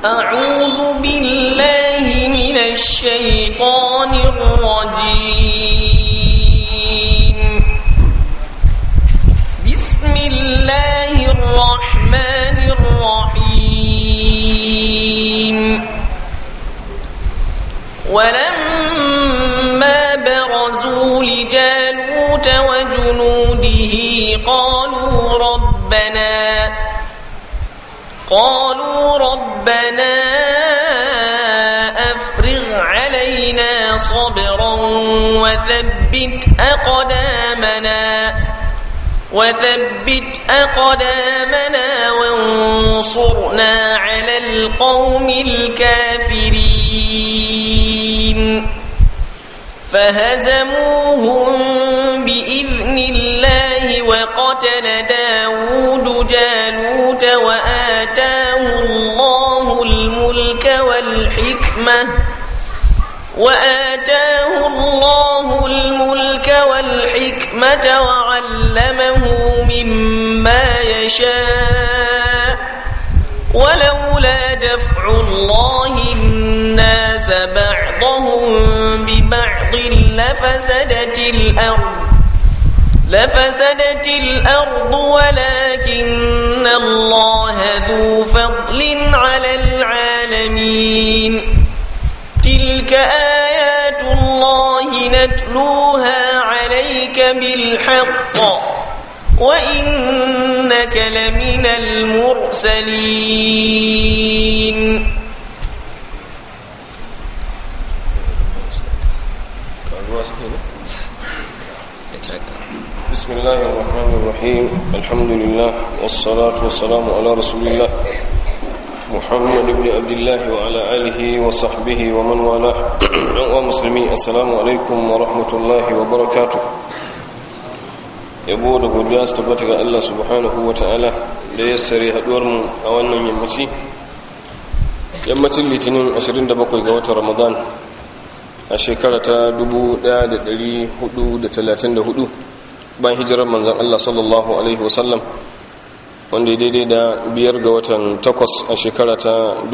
أعوذ بالله من الشيطان الرجيم بسم الله الرحمن الرحيم ولما برزوا لجالوت وجنوده قالوا ربنا قالوا ربنا أفرغ علينا صبرا وثبت أقدامنا وثبت أقدامنا وانصرنا على القوم الكافرين فهزموهم بإذن الله وقتل داود جالوت وآتاه الله الملك والحكمة وآتاه الله الملك والحكمة وعلمه مما يشاء ولولا دفع الله الناس بعضهم ببعض لفسدت الأرض لفسدت الأرض ولكن الله ذو فضل على العالمين تلك آيات الله نتلوها عليك بالحق وإنك لمن المرسلين بسم الله الرحمن الرحيم الحمد لله والصلاة والسلام على رسول الله محمد بن عبد الله وعلى آله وصحبه ومن والاه ومسلمين السلام عليكم ورحمة الله وبركاته yabo da godiya su tabbata ga Allah subhanahu wa ta'ala da ya sare haduwar mu a wannan yammaci yammacin litinin 27 ga watan ramadan a shekara ta 1434 bayan hijirar manzan Allah sallallahu alaihi wasallam wanda ya daidai da biyar ga watan takwas a shekara ta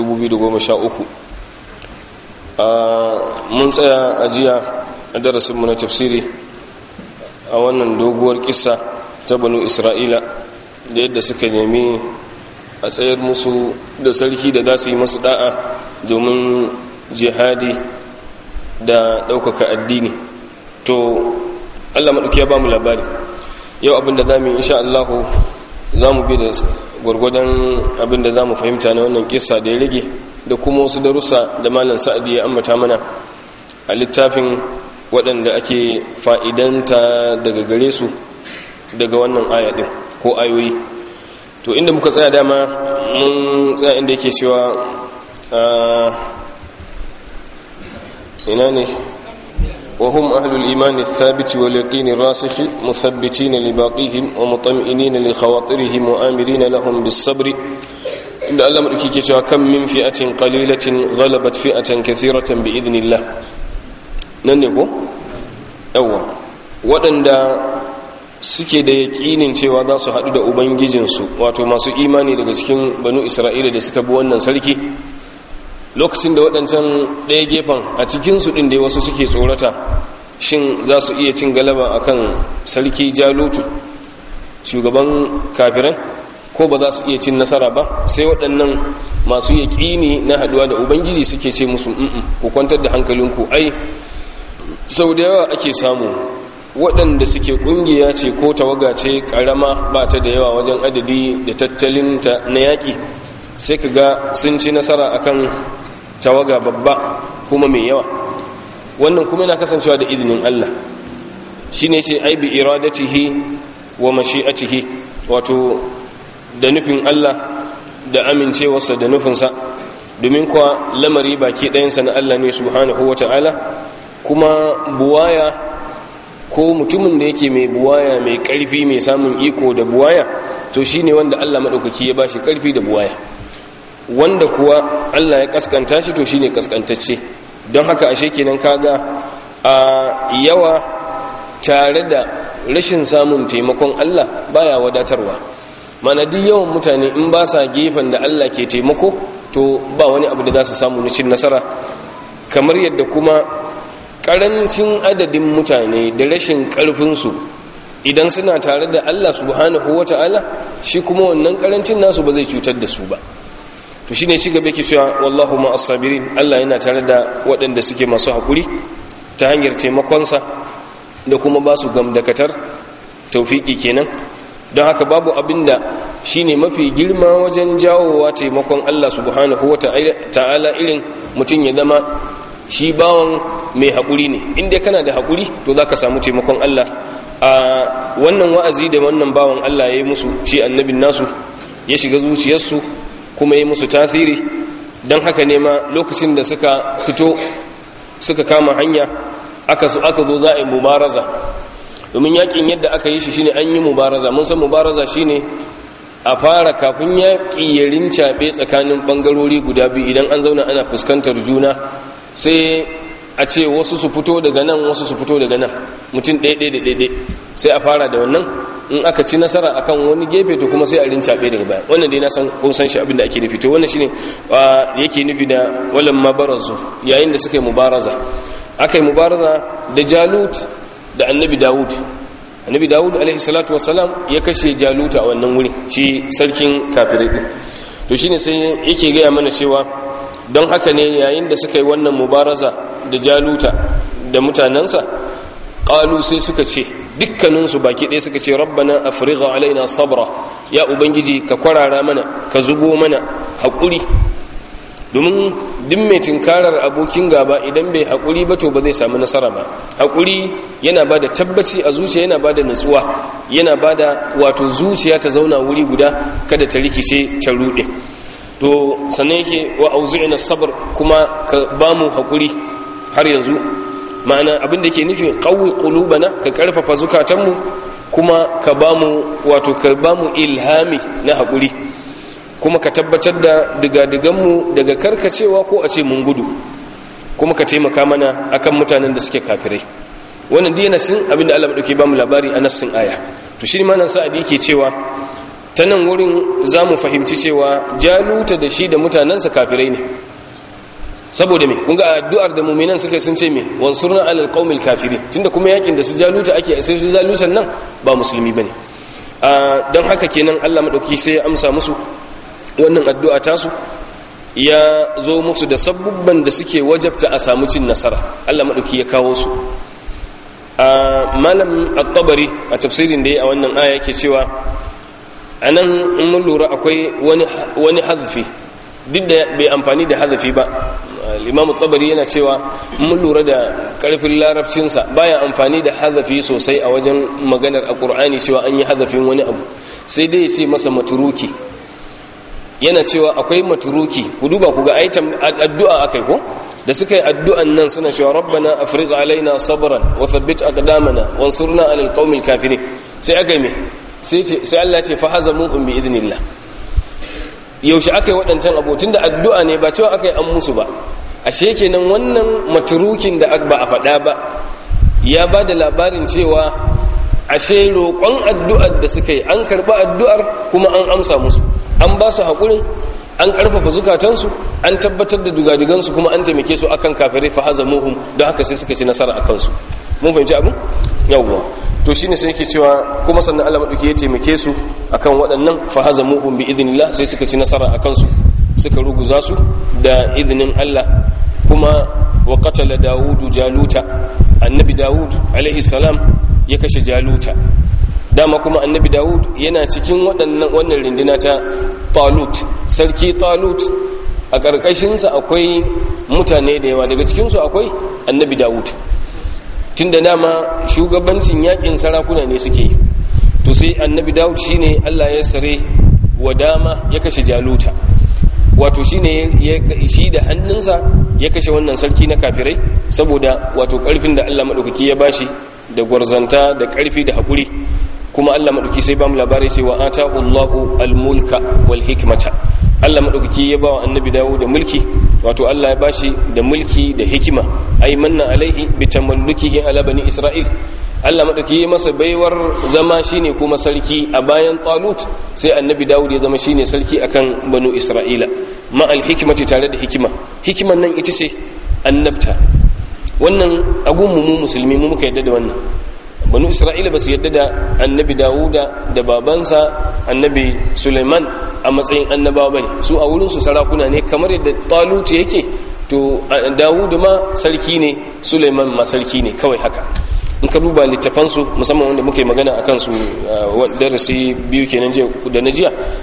2013 mun tsaya a jiya a darasinmu na tafsiri a wannan doguwar kisa ta banu isra'ila da yadda suka nemi a tsayar musu da sarki da za su yi masu da'a domin jihadi da ɗaukaka addini to allah maɗauki ya ba mu labari yau abinda za mu yi insha allahu za mu bi da gwargwadon abinda za mu fahimta na wannan kisa da ya rage da kuma wasu darussa da malam sa'adi ya ambata mana a littafin waɗanda ake fa'idanta daga gare su daga wannan aya ɗin ko ayoyi to inda muka tsaya dama mun tsaya inda yake cewa ina ne وهم أهل الإيمان الثابت واليقين الراسخ مثبتين لباقيهم ومطمئنين لخواطرهم وآمرين لهم بالصبر إن الله ملكي كم من فئة قليلة غلبت فئة كثيرة بإذن الله nan ne ko? yawwa waɗanda suke da yaƙinin cewa za su haɗu da ubangijinsu wato masu imani daga cikin banu isra'ila da suka bi wannan sarki lokacin da waɗancan ɗaya gefen a cikinsu ɗin da wasu suke tsorata shin za su iya cin galaba akan sarki jalutu shugaban kafiran ko ba za su iya cin nasara ba sai waɗannan masu yaƙini na haɗuwa da ubangiji suke ce musu ku kwantar da hankalinku ai sau da yawa ake samu waɗanda suke ƙungiya ce ko tawaga ce ƙarama ba ta da yawa wajen adadi da tattalinta na yaƙi sai ka ga sun ci nasara akan tawaga babba kuma mai yawa wannan kuma yana kasancewa da izinin Allah shi ne ce ai bi iradatihi wa mashi'atihi wato da nufin Allah da amincewarsa da nufinsa domin kuwa lamari baki ɗayansa na Allah ne subhanahu wa ta'ala kuma buwaya ko mutumin da yake mai buwaya mai ƙarfi mai samun iko da buwaya to shi ne wanda Allah maɗaukaki ya ba shi ƙarfi da buwaya wanda kuwa Allah ya kaskanta shi to shine kaskantacce don haka ashe kenan kaga a yawa tare da rashin samun taimakon Allah baya wadatarwa mana duk yawan mutane in ba sa gefen da Allah ke taimako to ba wani abu da za su samu na cin nasara kamar yadda kuma karancin adadin mutane da rashin karfinsu idan suna tare da Allah subhanahu wata'ala shi kuma wannan karancin nasu ba zai cutar da su ba to shine shi gaba yake cewa wallahu ma as-sabirin Allah yana tare da waɗanda suke masu hakuri ta hanyar taimakonsa da kuma ba su gamdakatar taufiki kenan don haka babu abinda shine mafi girma wajen jawowa taimakon Allah subhanahu wata'ala irin mutum ya zama shi bawan mai haƙuri ne inda kana da haƙuri to za ka samu taimakon Allah a wannan wa'azi da wannan bawan Allah ya yi musu shi annabin nasu ya shiga zuciyarsu kuma ya yi musu tasiri don haka ne ma lokacin da suka fito suka kama hanya aka zo za a yi mubaraza domin yakin yadda aka yi shi shine an yi mubaraza mun san mubaraza shine a fara kafin yaƙi ya rincaɓe tsakanin ɓangarori guda biyu idan an zauna ana fuskantar juna sai a ce wasu su fito daga nan wasu su fito daga nan mutum ɗaiɗai da ɗaiɗai sai a fara da wannan in aka ci nasara akan wani gefe to kuma sai a rincaɓe daga baya wannan dai na san kun san shi abin da ake nufi to wannan shine yake nufi da walan mabarazu yayin da suka yi mubaraza aka yi mubaraza da jalut da annabi dawud annabi dawud alaihi salatu wassalam ya kashe jaluta a wannan wuri shi sarkin kafirai din to shine sai yake gaya mana cewa don haka ne yayin da suka yi wannan mubaraza da jaluta da mutanensa ƙalu sai suka ce dukkaninsu baki ɗaya suka ce rabbana afrigha alaina sabra ya ubangiji ka kwarara mana ka zubo mana haƙuri domin duk mai tunkarar abokin gaba idan bai haƙuri ba to ba zai samu nasara ba haƙuri yana ba da tabbaci a zuciya yana ba da nutsuwa yana ba da wato zuciya ta zauna wuri guda kada ta rikice ta ruɗe to sannan yake wa auzi'ina sabr kuma ka ba mu haƙuri har yanzu ma'ana abin da ke nufi qawwi qulubana ka karfafa zukatanmu kuma ka ba mu wato ka ba mu ilhami na haƙuri kuma ka tabbatar da digadiganmu daga karkacewa ko a ce mun gudu kuma ka taimaka mana akan mutanen da suke kafirai wannan dai nasin abinda Allah madauke ba mu labari a nassin aya to shi ma nan sa'adi yake cewa ta nan wurin za mu fahimci cewa jaluta da shi da mutanensa kafirai ne saboda me kun ga addu'ar da mu'minan suka sun ce me wansurna alal qaumil kafirin tunda kuma yakin da su jaluta ake sai su jalutan nan ba musulmi bane don haka kenan Allah madauki sai ya amsa musu wannan addu'a tasu ya zo musu da sabubban da suke wajabta a samu cin nasara Allah maɗauki ya kawo su a malam at-tabari a tafsirin da ya a wannan aya yake cewa a nan in mun lura akwai wani hazfi duk da bai amfani da hazafi ba limamu tabari yana cewa mun lura da karfin larabcinsa baya amfani da hazafi sosai a wajen maganar a ƙur'ani cewa an yi hazafin wani abu sai dai ya ce masa maturuki yana cewa akwai maturuki ku duba ku ga aitam addu'a akai ko da suka yi addu'an nan suna cewa rabbana afriq alaina sabran wa thabbit aqdamana wansurna alal qaumil kafirin sai aka yi me sai ce sai Allah ce fa hazamuhum bi idnillah yaushe aka yi waɗancan abotun da addu'a ne ba cewa aka yi an musu ba ashe kenan wannan maturukin da ba a faɗa ba ya ba da labarin cewa ashe roƙon addu'ar da suka yi an karɓi addu'ar kuma an amsa musu an ba su haƙurin an ƙarfafa zukatansu an tabbatar da dugadigansu kuma an taimake su akan kafirai fa hazamuhum don haka sai suka ci nasara a kansu mun fahimci abin yawwa to shine sai yake cewa kuma sannan Allah madauki ya taimake su akan waɗannan fa hazamuhum bi idhnillah sai suka ci nasara a kansu suka ruguza su da izinin Allah kuma wa qatala daudu jaluta annabi daud alaihi salam ya kashe jaluta dama kuma annabi dawud yana cikin waɗannan wannan rindina ta talut sarki talut a ƙarƙashinsa akwai mutane da yawa daga cikinsu akwai annabi dawud tun da dama shugabancin yakin sarakuna ne suke yi to sai annabi dawud shine allah ya sare wa dama ya kashe jaluta wato shine shi da hannunsa ya kashe wannan sarki na kafirai saboda wato ƙarfin da allah maɗaukaki ya bashi da gwarzanta da ƙarfi da haƙuri kuma Allah maɗauki sai ba mu labari cewa atahu Allahu al-mulka wal hikmata Allah maɗauki ya ba wa annabi dawo da mulki wato Allah ya bashi da mulki da hikima ai manna alaihi bi tamallukihi ala bani isra'il Allah madauki ya masa baiwar zama shine kuma sarki a bayan Talut sai annabi Dawud ya zama shine sarki akan banu Isra'ila ma al hikmati tare da hikima hikiman nan ita ce annabta wannan agun mu musulmi mu muka yadda da wannan banu Isra'ila ba su yadda da annabi Dawuda da babansa annabi Sulaiman a matsayin annabawa bane su a wurin su sarakuna ne kamar yadda Talut yake to Dawud ma sarki ne Sulaiman ma sarki ne kawai haka in ka duba littafansu musamman wanda muke magana a kansu darasi biyu kenan da na jiya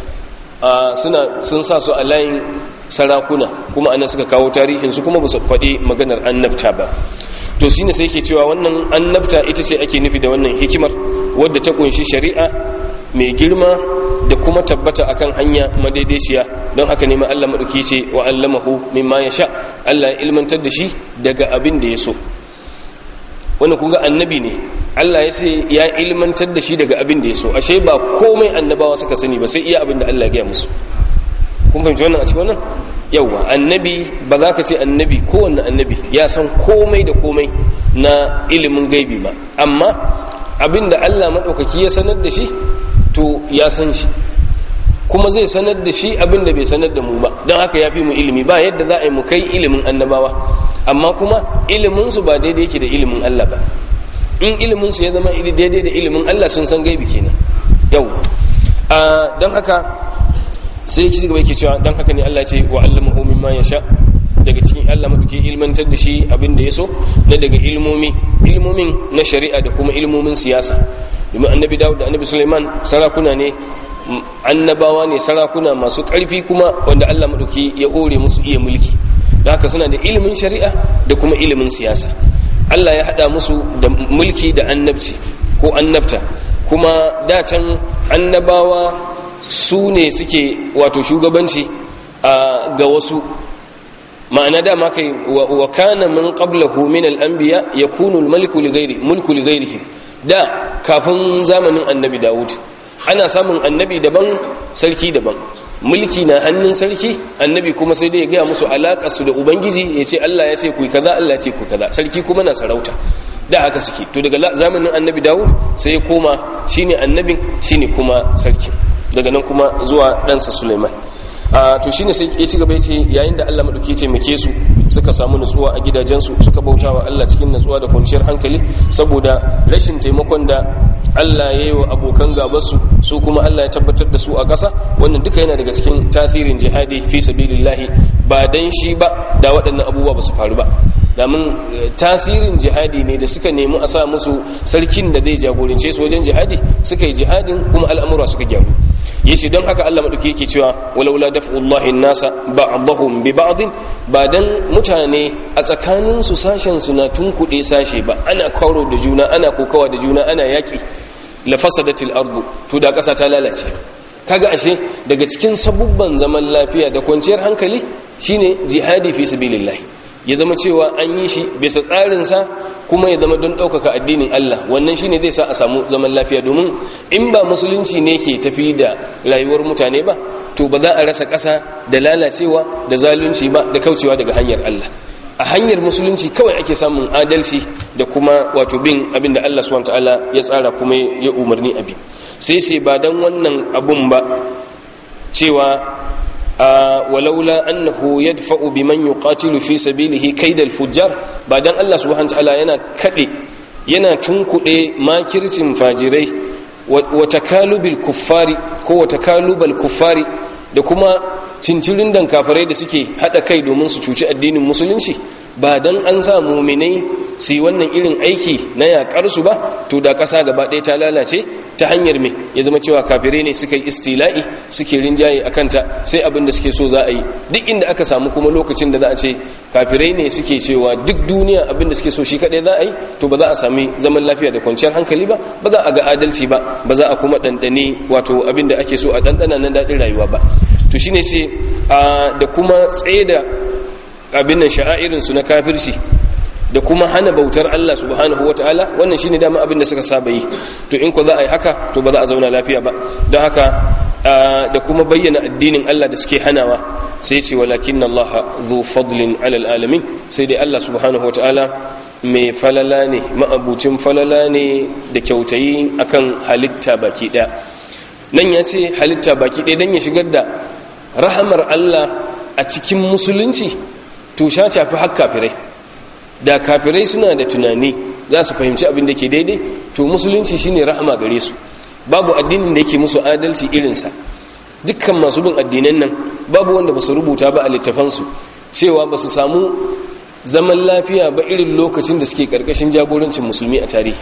suna sun sa su a layin sarakuna kuma anan suka kawo tarihinsu kuma ba su faɗi maganar annabta ba to shine sai ke cewa wannan annabta ita ce ake nufi da wannan hikimar wadda ta kunshi shari'a mai girma da kuma tabbata akan hanya madaidaiciya don haka ne ma Allah madauki ce wa allamahu mimma yasha Allah ya ilmantar da shi daga abin da ya so wanda kun ga annabi ne Allah ya sai ya ilmantar da shi daga abin da ya so ashe ba komai annabawa suka sani ba sai iya abin da Allah ya gaya musu kun fahimci wannan a cikin wannan yawwa annabi ba za ka ce annabi kowanne annabi ya san komai da komai na ilimin gaibi ba amma abin da Allah maɗaukaki ya sanar da shi to ya san shi kuma zai sanar da shi abin da bai sanar da mu ba don haka ya fi mu ilimi ba yadda za a yi mu kai ilimin annabawa amma kuma iliminsu ba daidai yake da ilimin Allah ba in iliminsu ya zama daidai da ilimin Allah sun san gaibi kenan yau don haka sai ci gaba yake cewa don haka ne Allah ce wa allamahu mimma yasha daga cikin Allah maduke ilmantar da shi abin da ya so na daga ilmomi ilmomin na shari'a da kuma ilmomin siyasa domin annabi Dawud da annabi Sulaiman sarakuna ne annabawa ne sarakuna masu ƙarfi kuma wanda Allah maduki ya hore musu iya mulki da haka suna da ilimin shari'a da kuma ilimin siyasa Allah ya haɗa musu da mulki da annabci ko annabta kuma can annabawa su ne suke wato shugabanci ga wasu ma'ana dama kai wa kana min qablahu min al-anbiya yakunu al-maliku li ghairi mulku li ghairihi da kafin zamanin annabi Dawud ana samun annabi daban sarki daban mulki na hannun sarki annabi kuma sai dai ya gaya musu alaƙa su da ubangiji ya ce Allah ya ce ku kaza Allah ya ce ku kaza sarki kuma na sarauta da haka suke to daga zamanin annabi Dawud sai ya koma shine annabin shine kuma sarki daga nan kuma zuwa ɗansa Sulaiman a to shine sai ya ci gaba ya ce yayin da Allah madauki ya taimake su suka samu nutsuwa a gidajensu suka bautawa Allah cikin nutsuwa da kwanciyar hankali saboda rashin taimakon da Allah ya yi wa abokan gabarsu su kuma Allah ya tabbatar da su a ƙasa wannan duka yana daga cikin tasirin jihadi fi sabilillahi ba dan shi ba da waɗannan abubuwa ba su faru ba damin tasirin jihadi ne da suka nemi a sa musu sarkin da zai jagorance su wajen jihadi suka yi jihadin kuma al'amura suka gyaru yace don haka Allah madauki yake cewa walaula daf'ullahi nasa ba'dahum bi ba'din ba dan mutane a tsakanin su sashen su na tunkuɗe sashe ba ana kauro da juna ana kokawa da juna ana yaki la fasadatil ardu to da ƙasa ta lalace kaga ashe daga cikin sabubban zaman lafiya da kwanciyar hankali shine jihadi fi sabilillah ya zama cewa an yi shi bisa tsarinsa kuma ya zama don ɗaukaka addinin Allah wannan shine zai sa a samu zaman lafiya domin in ba musulunci ne ke tafi da rayuwar mutane ba to ba za a rasa ƙasa da lalacewa da zalunci ba da kaucewa daga hanyar Allah a hanyar musulunci kawai ake samun adalci da kuma wato bin abin da Allah subhanahu ta'ala ya tsara kuma ya umarni abi sai sai ba dan wannan abun ba cewa walaula annahu yadfa'u biman yuqatilu fi sabilihi kaidal fujjar ba dan Allah subhanahu ta'ala yana kade yana tunkuɗe makircin fajirai wa takalubil kuffari ko wa takalubal kuffari da kuma cincirin dan kafirai da suke hada kai domin su cuci addinin musulunci ba dan an sa muminai su yi wannan irin aiki na yakar su ba to da kasa gaba ɗaya ta lalace ta hanyar me ya zama cewa kafirai ne suka yi istila'i suke rinjaye a kanta sai abin da suke so za a yi duk inda aka samu kuma lokacin da za a ce kafirai ne suke cewa duk duniya abin da suke so shi kaɗai za a yi to ba za a sami zaman lafiya da kwanciyar hankali ba ba za a ga adalci ba ba za a kuma ɗanɗane wato abin da ake so a ɗanɗana na daɗin rayuwa ba to shine sai da kuma tsaye da abin nan sha'airinsu na kafirci da kuma hana bautar Allah subhanahu wataala wannan shine dama abin da suka saba yi to in ko za a yi haka to ba za a zauna lafiya ba don haka da kuma bayyana addinin Allah da suke hanawa sai ce walakin Allah zu fadlin alal alamin sai dai Allah subhanahu wataala mai falala ne ma'abucin falala ne da kyautayi akan halitta baki daya nan ya ce halitta baki daya dan ya shigar da rahamar Allah a cikin musulunci to sha shafi har kafirai da kafirai suna da tunani za su fahimci abin da ke daidai to musulunci shine rahama gare su babu addinin da yake musu adalci irinsa dukkan masu bin addinan nan babu wanda ba su rubuta ba a littafansu cewa ba su samu zaman lafiya ba irin lokacin da suke karkashin jagorancin musulmi a tarihi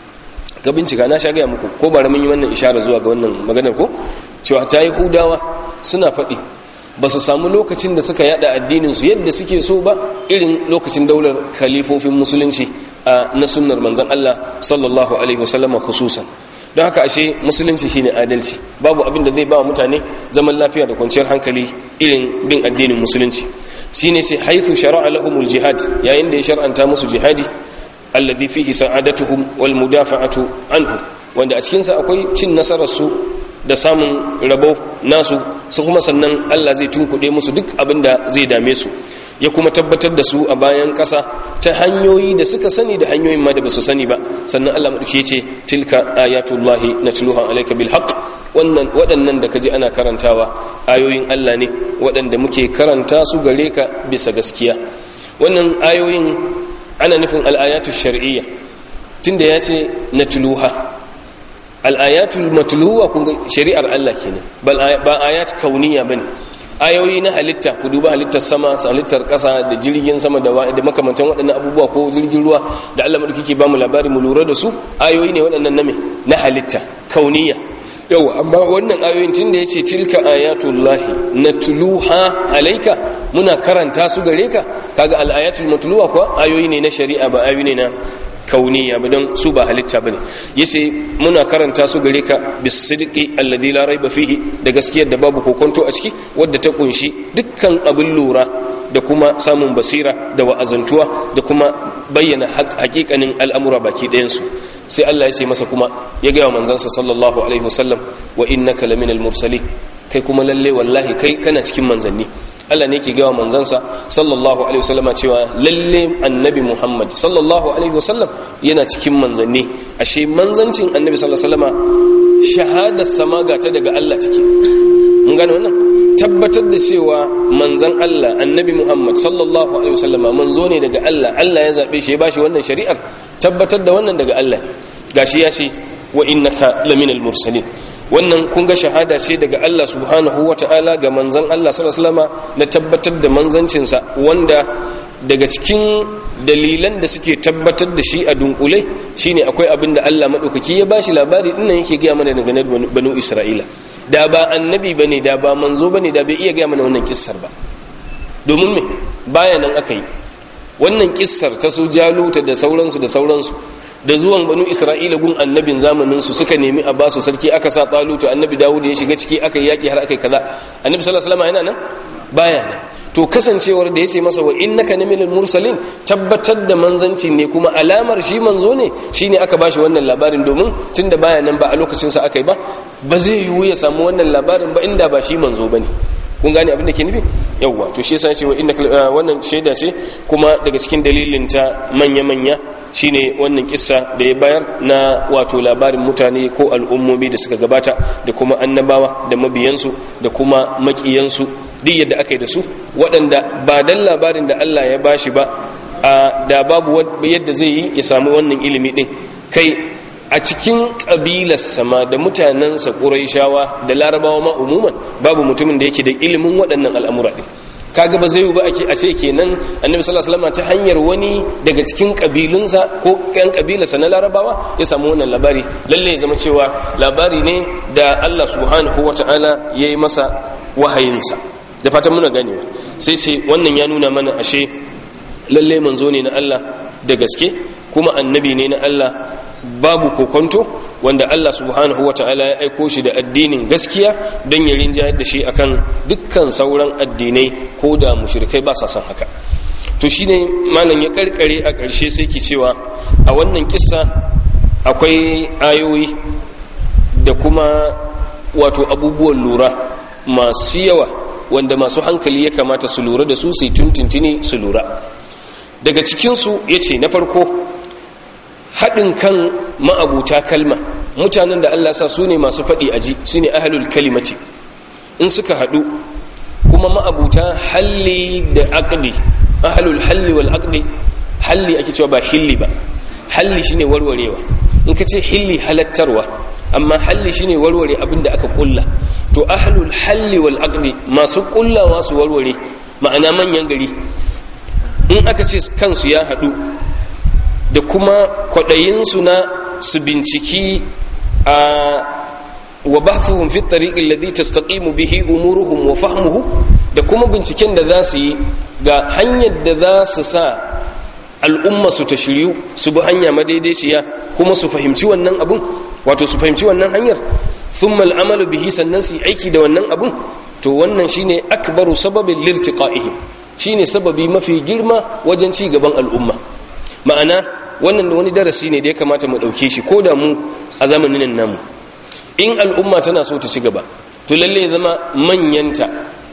ga bincika na sha gaya muku ko ba mun yi wannan ishara zuwa ga wannan maganar ko cewa ta yi hudawa suna faɗi ba su samu lokacin da suka yada addininsu yadda suke so ba irin lokacin daular khalifofin musulunci na sunnar manzan Allah sallallahu alaihi wasallam khususan don haka ashe musulunci shine adalci babu abin da zai ba mutane zaman lafiya da kwanciyar hankali irin bin addinin musulunci shine sai haithu shara'a lahumul jihad yayin da ya shar'anta musu jihadi alladhi fihi sa'adatuhum wal mudafa'atu anhu wanda a cikin sa akwai cin nasarar su da samun rabo nasu su kuma sannan Allah zai tunkuɗe musu duk abin da zai dame su ya kuma tabbatar da su a bayan ƙasa ta hanyoyi da suka sani da hanyoyin ma da ba su sani ba sannan Allah maɗauki ce tilka ayatullahi na tuluha alaika bil haqq wannan waɗannan da kaji ana karantawa ayoyin Allah ne waɗanda muke karanta su gare ka bisa gaskiya wannan ayoyin ana nufin al'ayatu shar'iyya tunda ya ce na tuluha al'ayatul matluwa kun shari'ar Allah kenan ba ayat kauniya bane ayoyi na halitta ku duba halittar sama halittar ƙasa da jirgin sama da da makamantan waɗannan abubuwa ko jirgin ruwa da Allah madauki ke ba mu labari mu lura da su ayoyi ne waɗannan na me na halitta kauniya yau amma wannan ayoyin tun da yace tilka ayatullahi natluha alayka muna karanta su gare ka kaga al-ayatul matluwa kuwa ayoyi ne na shari'a ba ayoyi ne na kauniya ba don su ba halitta bane yace muna karanta su gare ka bisidqi alladhi la raiba fihi da gaskiyar da babu kokonto a ciki wadda ta kunshi dukkan abin lura da kuma samun basira da wa'azantuwa da kuma bayyana hakikanin al'amura baki ɗayan su sai Allah ya ce masa kuma ya ga manzansa sallallahu alaihi wasallam wa innaka laminal mursalin kai kuma lalle wallahi kai kana cikin manzanni Allah ne ke gawa manzansa sallallahu alaihi wasallama cewa lalle annabi Muhammad sallallahu alaihi wasallam yana cikin manzanni ashe manzancin annabi sallallahu alaihi wasallama shahadar sama gata daga Allah take mun gane wannan tabbatar da cewa manzan Allah annabi Muhammad sallallahu alaihi wasallama manzo ne daga Allah Allah ya zabe shi ya bashi wannan shari'ar tabbatar da wannan daga Allah gashi ya ce wa innaka laminal mursalin wannan kun ga shahada ce daga Allah subhanahu ta'ala ga manzan Allah sallallahu na tabbatar da manzancinsa wanda daga cikin dalilan da suke tabbatar da shi a dunkule shine akwai abin da Allah madaukaki ya bashi labari dinnan yake gaya mana daga banu Isra'ila da ba annabi bane da ba manzo bane da bai iya gaya mana wannan kissar ba domin me baya nan aka yi wannan kissar ta su jaluta da sauransu da sauransu da zuwan banu isra'ila gun annabin zamanin su suka nemi a basu sarki aka sa talutu annabi dawud ya shiga ciki aka yi yaki har aka yi kaza annabi sallallahu alaihi wasallam yana nan baya nan to kasancewar da yace masa wa innaka minal mursalin tabbatar da manzanci ne kuma alamar shi manzo ne shine aka bashi wannan labarin domin tunda baya nan ba a lokacin sa aka yi ba ba zai yiwu ya samu wannan labarin ba inda ba shi manzo bane kun gane abin da ke nufi yawwa to shi yasa ce wa inna wannan shaida ce kuma daga cikin dalilin ta manya manya shine wannan kissa da ya bayar na wato labarin mutane ko al'ummomi da suka gabata da kuma annabawa da mabiyansu da kuma makiyansu duk yadda aka yi da su waɗanda ba dan labarin da Allah ya bashi ba da babu yadda zai yi ya samu wannan ilimi din kai a cikin ƙabilar sama da mutanensa ƙuraishawa da larabawa ma umuman babu mutumin da yake da ilimin waɗannan al'amura ɗin kaga ba zai yi ba a ce kenan annabi sallallahu alaihi wasallam ta hanyar wani daga cikin ƙabilunsa ko ƴan ƙabilarsa na larabawa ya samu wannan labari lalle ya zama cewa labari ne da Allah subhanahu wata'ala ya yi masa wahayinsa da fatan muna ganewa sai ce wannan ya nuna mana ashe lalle manzo ne na Allah da gaske kuma annabi ne na Allah babu kokonto wanda Allah subhanahu wa ta'ala ya aiko shi da addinin gaskiya don ya rinjayar da shi akan dukkan sauran addinai ko da mushrikai ba sa son haka to shine malam ya karkare a ƙarshe sai ki cewa a wannan kissa akwai ayoyi da kuma wato abubuwan lura masu yawa wanda masu hankali ya kamata su lura da su sai tuntuntuni su lura daga cikinsu ya ce na farko haɗin kan ma'abuta kalma mutanen da Allah sa su ne masu faɗi aji su ne ahalul kalimati in suka haɗu kuma ma'abuta halli da aqdi ahalul halli wal aqdi halli ake cewa ba hilli ba halli shine warwarewa in ka ce hilli halattarwa amma halli shine warware abin da aka kulla to ahlul halli wal aqdi masu kullawa su warware ma'ana manyan gari in aka ce kansu ya haɗu da kuma kwaɗayinsu na su binciki a wa bahthuhum fi at-tariq alladhi tastaqimu bihi umuruhum wa fahmuhu da kuma binciken da za su yi ga hanyar da za su sa al'umma su ta shiryu su bi hanya madaidaiciya kuma su fahimci wannan abun wato su fahimci wannan hanyar thumma al'amalu bihi sannan su aiki da wannan abun to wannan shine akbaru sababin lirtiqa'ihim shine sababi mafi girma wajen ci gaban al'umma ma'ana wannan wani darasi ne da ya kamata mu dauke shi ko da mu a zamanin nan namu in al'umma tana so ta ci gaba to lalle ya zama manyanta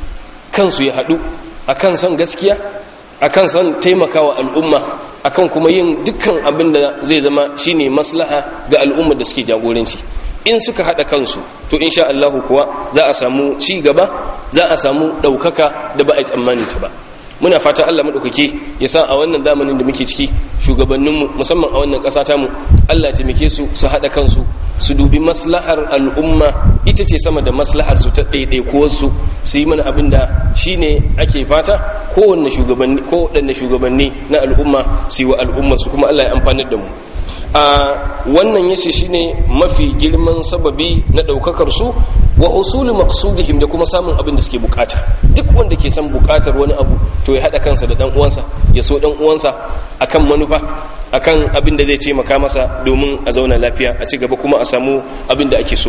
kansu ya haɗu akan son gaskiya akan son taimakawa al'umma akan kuma yin dukkan abin da zai zama shine maslaha ga al'ummar da suke jagoranci in suka haɗa kansu to insha Allah kuwa za a samu ci gaba za a samu ɗaukaka da ba a yi tsammanin ta ba muna fata Allah maɗaukaki ya sa a wannan zamanin da muke ciki shugabanninmu musamman a wannan ƙasa tamu Allah ya taimake su su haɗa kansu su dubi maslahar al'umma ita ce sama da maslahar su ta ɗaiɗaikuwarsu su yi mana abin da shi ne ake fata kowanne shugabanni ko waɗanne shugabanni na al'umma su yi wa al'ummar su kuma Allah ya amfanar da mu a wannan yace shine mafi girman sababi na daukakar su wa husulu maqsudihim da kuma samun abin da suke bukata duk wanda ke son bukatar wani abu to ya hada kansa da dan uwansa ya so dan uwansa akan manufa akan abin da zai taimaka masa domin a zauna lafiya a ci gaba kuma a samu abin da ake so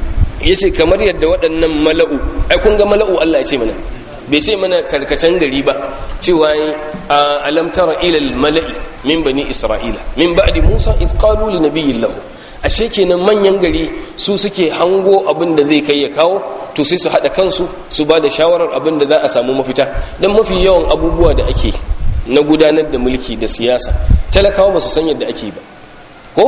yace kamar yadda waɗannan mala'u ai kun ga mala'u Allah ya ce mana bai sai mana karkacen gari ba cewa a alam tara ila mala'i min bani isra'ila min ba'di musa id qalu li nabiyyin lahu ashe kenan manyan gari su suke hango abin da zai kai ya kawo to sai su hada kansu su ba da shawarar abin da za a samu mafita dan mafi yawan abubuwa da ake na gudanar da mulki da siyasa talakawa ba su san yadda ake ba ko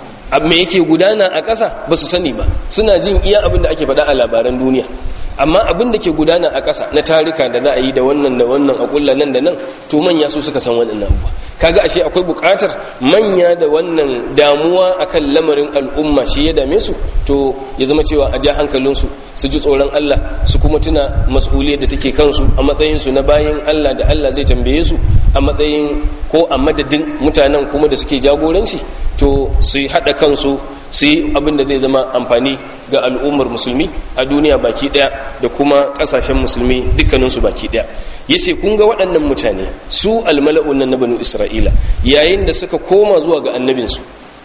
me yake gudana a ƙasa ba su sani ba suna jin iya abin da ake faɗa a labaran duniya amma abin da ke gudana a ƙasa na tarika da za a yi da wannan da wannan a ƙulla nan da nan to manya su suka san waɗannan abubuwa kaga ashe akwai buƙatar manya da wannan damuwa akan lamarin al'umma shi ya dame su to ya zama cewa a ja hankalinsu su ji tsoron Allah su kuma tuna mas'uliyar da take kansu a matsayin su na bayan Allah da Allah zai tambaye su a matsayin ko a madadin mutanen kuma da suke jagoranci to su yi haɗa kansu su yi abin da zai zama amfani ga al'ummar musulmi a duniya baki ɗaya da kuma ƙasashen musulmi dukkaninsu baki ɗaya ya ce kun ga waɗannan mutane su almala'un nan na banu isra'ila yayin da suka koma zuwa ga annabinsu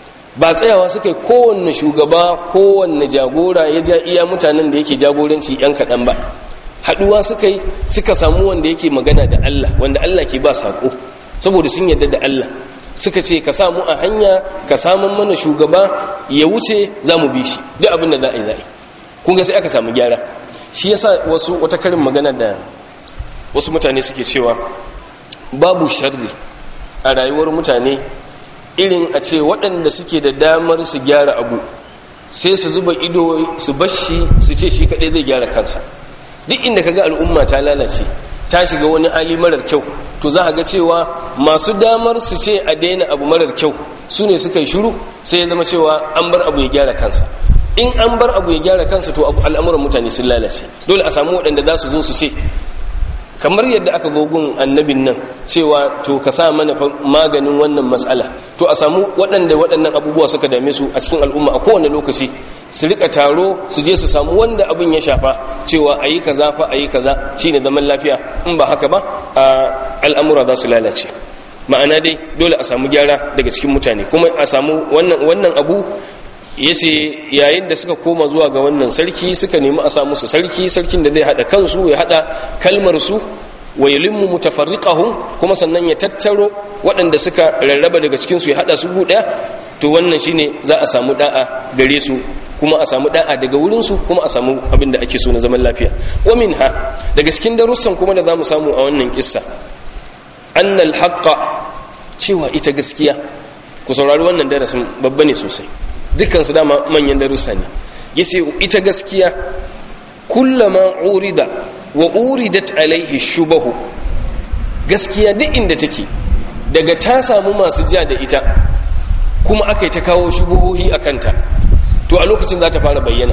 ba tsayawa suka yi kowanne shugaba kowanne jagora ya ja iya mutanen da yake jagoranci yan kaɗan ba haɗuwa suka yi suka samu wanda yake magana da allah wanda allah ke ba saƙo saboda sun yarda da allah suka ce ka samu a hanya ka samun mana shugaba ya wuce za mu bi shi duk abin da za a yi za a yi kun ga sai aka samu gyara shi yasa wasu wata karin magana da wasu mutane suke cewa babu sharri a rayuwar mutane irin a ce waɗanda suke da damar su gyara abu sai su zuba ido su bashi su ce shi kaɗai zai gyara kansa duk inda ka ga al'umma ta lalace ta shiga wani hali marar kyau to za a ga cewa masu damar su ce a daina abu marar kyau su ne suka yi shiru sai ya zama cewa an bar abu ya gyara kansa in an bar abu ya gyara kansa to al'amuran mutane sun lalace dole a samu waɗanda za su zo su ce kamar yadda aka gogun annabin nan cewa to ka sa mana maganin wannan matsala to a samu waɗanda waɗannan abubuwa suka dame su a cikin al'umma a kowane lokaci su rika taro su je su samu wanda abin ya shafa cewa a yi kaza fa a yi kaza shine zaman lafiya in ba haka ba a al'amura za su lalace ma'ana dai dole a samu gyara daga cikin mutane kuma a samu wannan abu yace yayin da suka koma zuwa ga wannan sarki suka nemi a samu su sarki sarkin da zai hada kansu ya hada kalmar su wa yulimmu mutafarriqahum kuma sannan ya tattaro waɗanda suka rarraba daga cikin su ya hada su guda to wannan shine za a samu da'a gare su kuma a samu da'a daga wurin su kuma a samu abin da ake so na zaman lafiya wa minha daga cikin darussan kuma da zamu samu a wannan kissa annal haqqa cewa ita gaskiya ku saurari wannan darasin babba ne sosai dukkan su dama manyan darussa ne yace ita gaskiya kullama urida wa uridat alaihi shubahu gaskiya duk inda take daga ta samu masu ja da ita kuma aka yi ta kawo shubuhohi a kanta to a lokacin za ta fara bayyana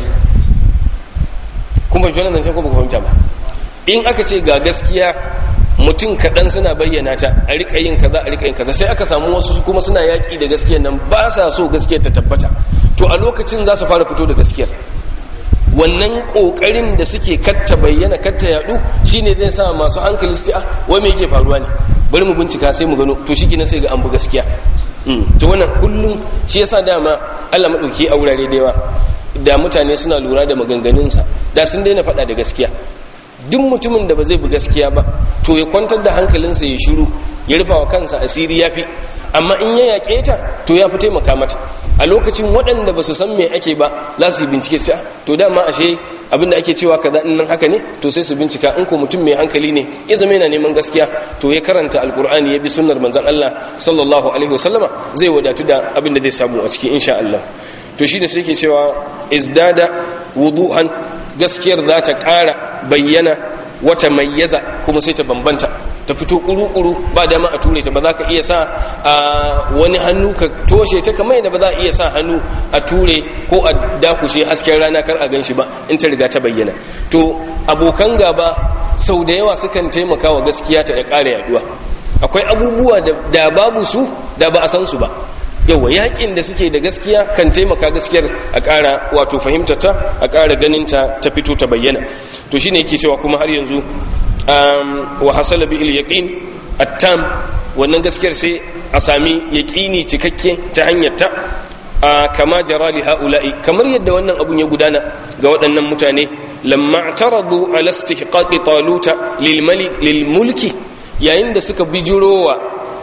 kuma fahimci wannan zancen ko ba ku fahimta ba in aka ce ga gaskiya mutum kaɗan suna bayyana ta a riƙa yin kaza a riƙa yin kaza sai aka samu wasu kuma suna yaƙi da gaskiyar nan ba sa so gaskiyar ta tabbata to a lokacin za su fara fito da gaskiyar wannan kokarin da suke katta bayyana katta yadu shine zai sa masu hankali su ce ah wai me yake faruwa ne bari mu bincika sai mu gano to shikenan sai ga an bu gaskiya to wannan kullum shi yasa dama Allah madauki a wurare da yawa da mutane suna lura da maganganunsa da sun daina faɗa da gaskiya duk mutumin da ba zai bi gaskiya ba to ya kwantar da hankalinsa ya shiru ya rufa wa kansa asiri yafi amma in ya yaƙe ta to ya fi taimaka mata a lokacin waɗanda ba su san me ake ba za su yi bincike sai to dama ashe abinda ake cewa kaza in nan haka ne to sai su bincika in ko mutum mai hankali ne ya zama yana neman gaskiya to ya karanta alkur'ani ya bi sunnar manzon Allah sallallahu alaihi wasallama zai wadatu da abin da zai samu a cikin insha Allah to shi da sai ke cewa izdada wuduhan gaskiyar za ta ƙara bayyana wata mayyaza kuma sai ta bambanta ta fito kuru-kuru ba dama a ture ta ba za ka iya sa a wani hannu ka toshe ta kamar yadda ba za a iya sa hannu a ture ko a dakushe hasken rana kar a ganshi ba in ta riga ta bayyana to abokan gaba sau da yawa sukan taimaka wa gaskiya ta ya ƙara yaduwa akwai abubuwa da babu su da ba a san su ba yawa yakin da suke da gaskiya kan taimaka gaskiyar a ƙara wato fahimtata a ƙara ganinta ta fito ta bayyana to shine yake cewa kuma har yanzu wa hasala bil yaqin attam wannan gaskiyar sai a sami yaqini cikakke ta hanyar ta kama jara li haula'i kamar yadda wannan abun ya gudana ga waɗannan mutane lamma taradu ala istihqaqi taluta lil mali lil mulki yayin da suka bijirowa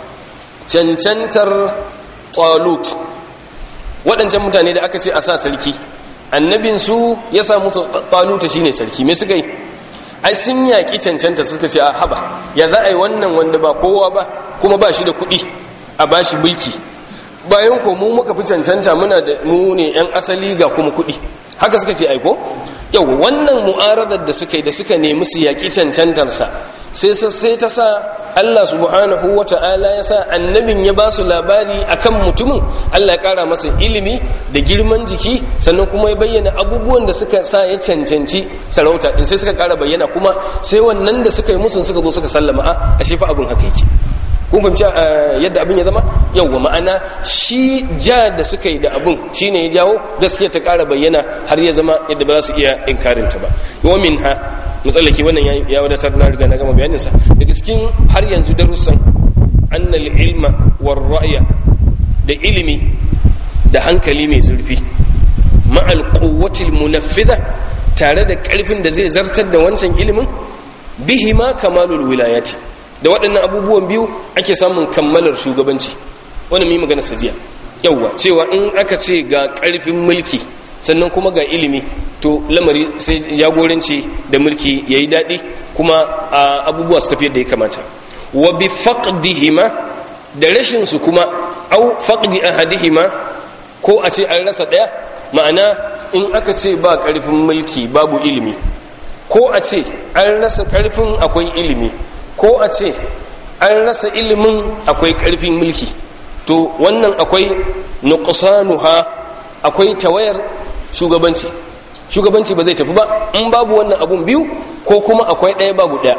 cancantar talut waɗancan mutane da aka ce a sa sarki annabinsu ya sa musu taluta shine sarki me suka yi ai sun yaƙi cancanta suka ce a haba ya za a yi wannan wanda ba kowa ba kuma ba shi da kuɗi a ba shi mulki bayan ko mu muka fi cancanta muna da mu ne yan asali ga kuma kuɗi haka suka ce aiko yau wannan mu'aradar da suka yi da suka nemi su yaƙi cancantarsa sai sai ta sa Allah subhanahu wa ta'ala ya sa annabin ya ba su labari akan mutumin Allah ya ƙara masa ilimi da girman jiki sannan kuma ya bayyana abubuwan da suka sa ya cancanci sarauta din sai suka ƙara bayyana kuma sai wannan da suka yi musun suka zo suka sallama a ashe fa abin haka yake kun fahimci yadda abin ya zama yauwa ma'ana shi ja da suka yi da abin shine ya jawo gaskiya ta ƙara bayyana har ya zama yadda ba za su iya inkarinta ba wa min ha matsalaki wannan ya wadatar na riga na gama bayaninsa daga cikin har yanzu darussan annal ilma war ra'ya da ilimi da hankali mai zurfi ma'al quwwatil munaffidha tare da ƙarfin da zai zartar da wancan ilimin bihima kamalul wilayati da waɗannan abubuwan biyu ake samun kammalar shugabanci wani mai magana sajiya yauwa cewa in aka ce ga ƙarfin mulki sannan kuma ga ilimi to lamari sai jagoranci da mulki ya yi daɗi kuma abubuwa su tafi da ya kamata wa bi faqdihima da rashin su kuma au faqdi ahadihima ko a ce an rasa ɗaya ma'ana in aka ce ba ƙarfin mulki babu ilimi ko a ce an rasa ƙarfin akwai ilimi ko a ce an rasa ilimin akwai ƙarfin mulki to wannan akwai nuqsanuha akwai tawayar shugabanci shugabanci ba zai tafi ba in babu wannan abun biyu ko kuma akwai ɗaya babu ɗaya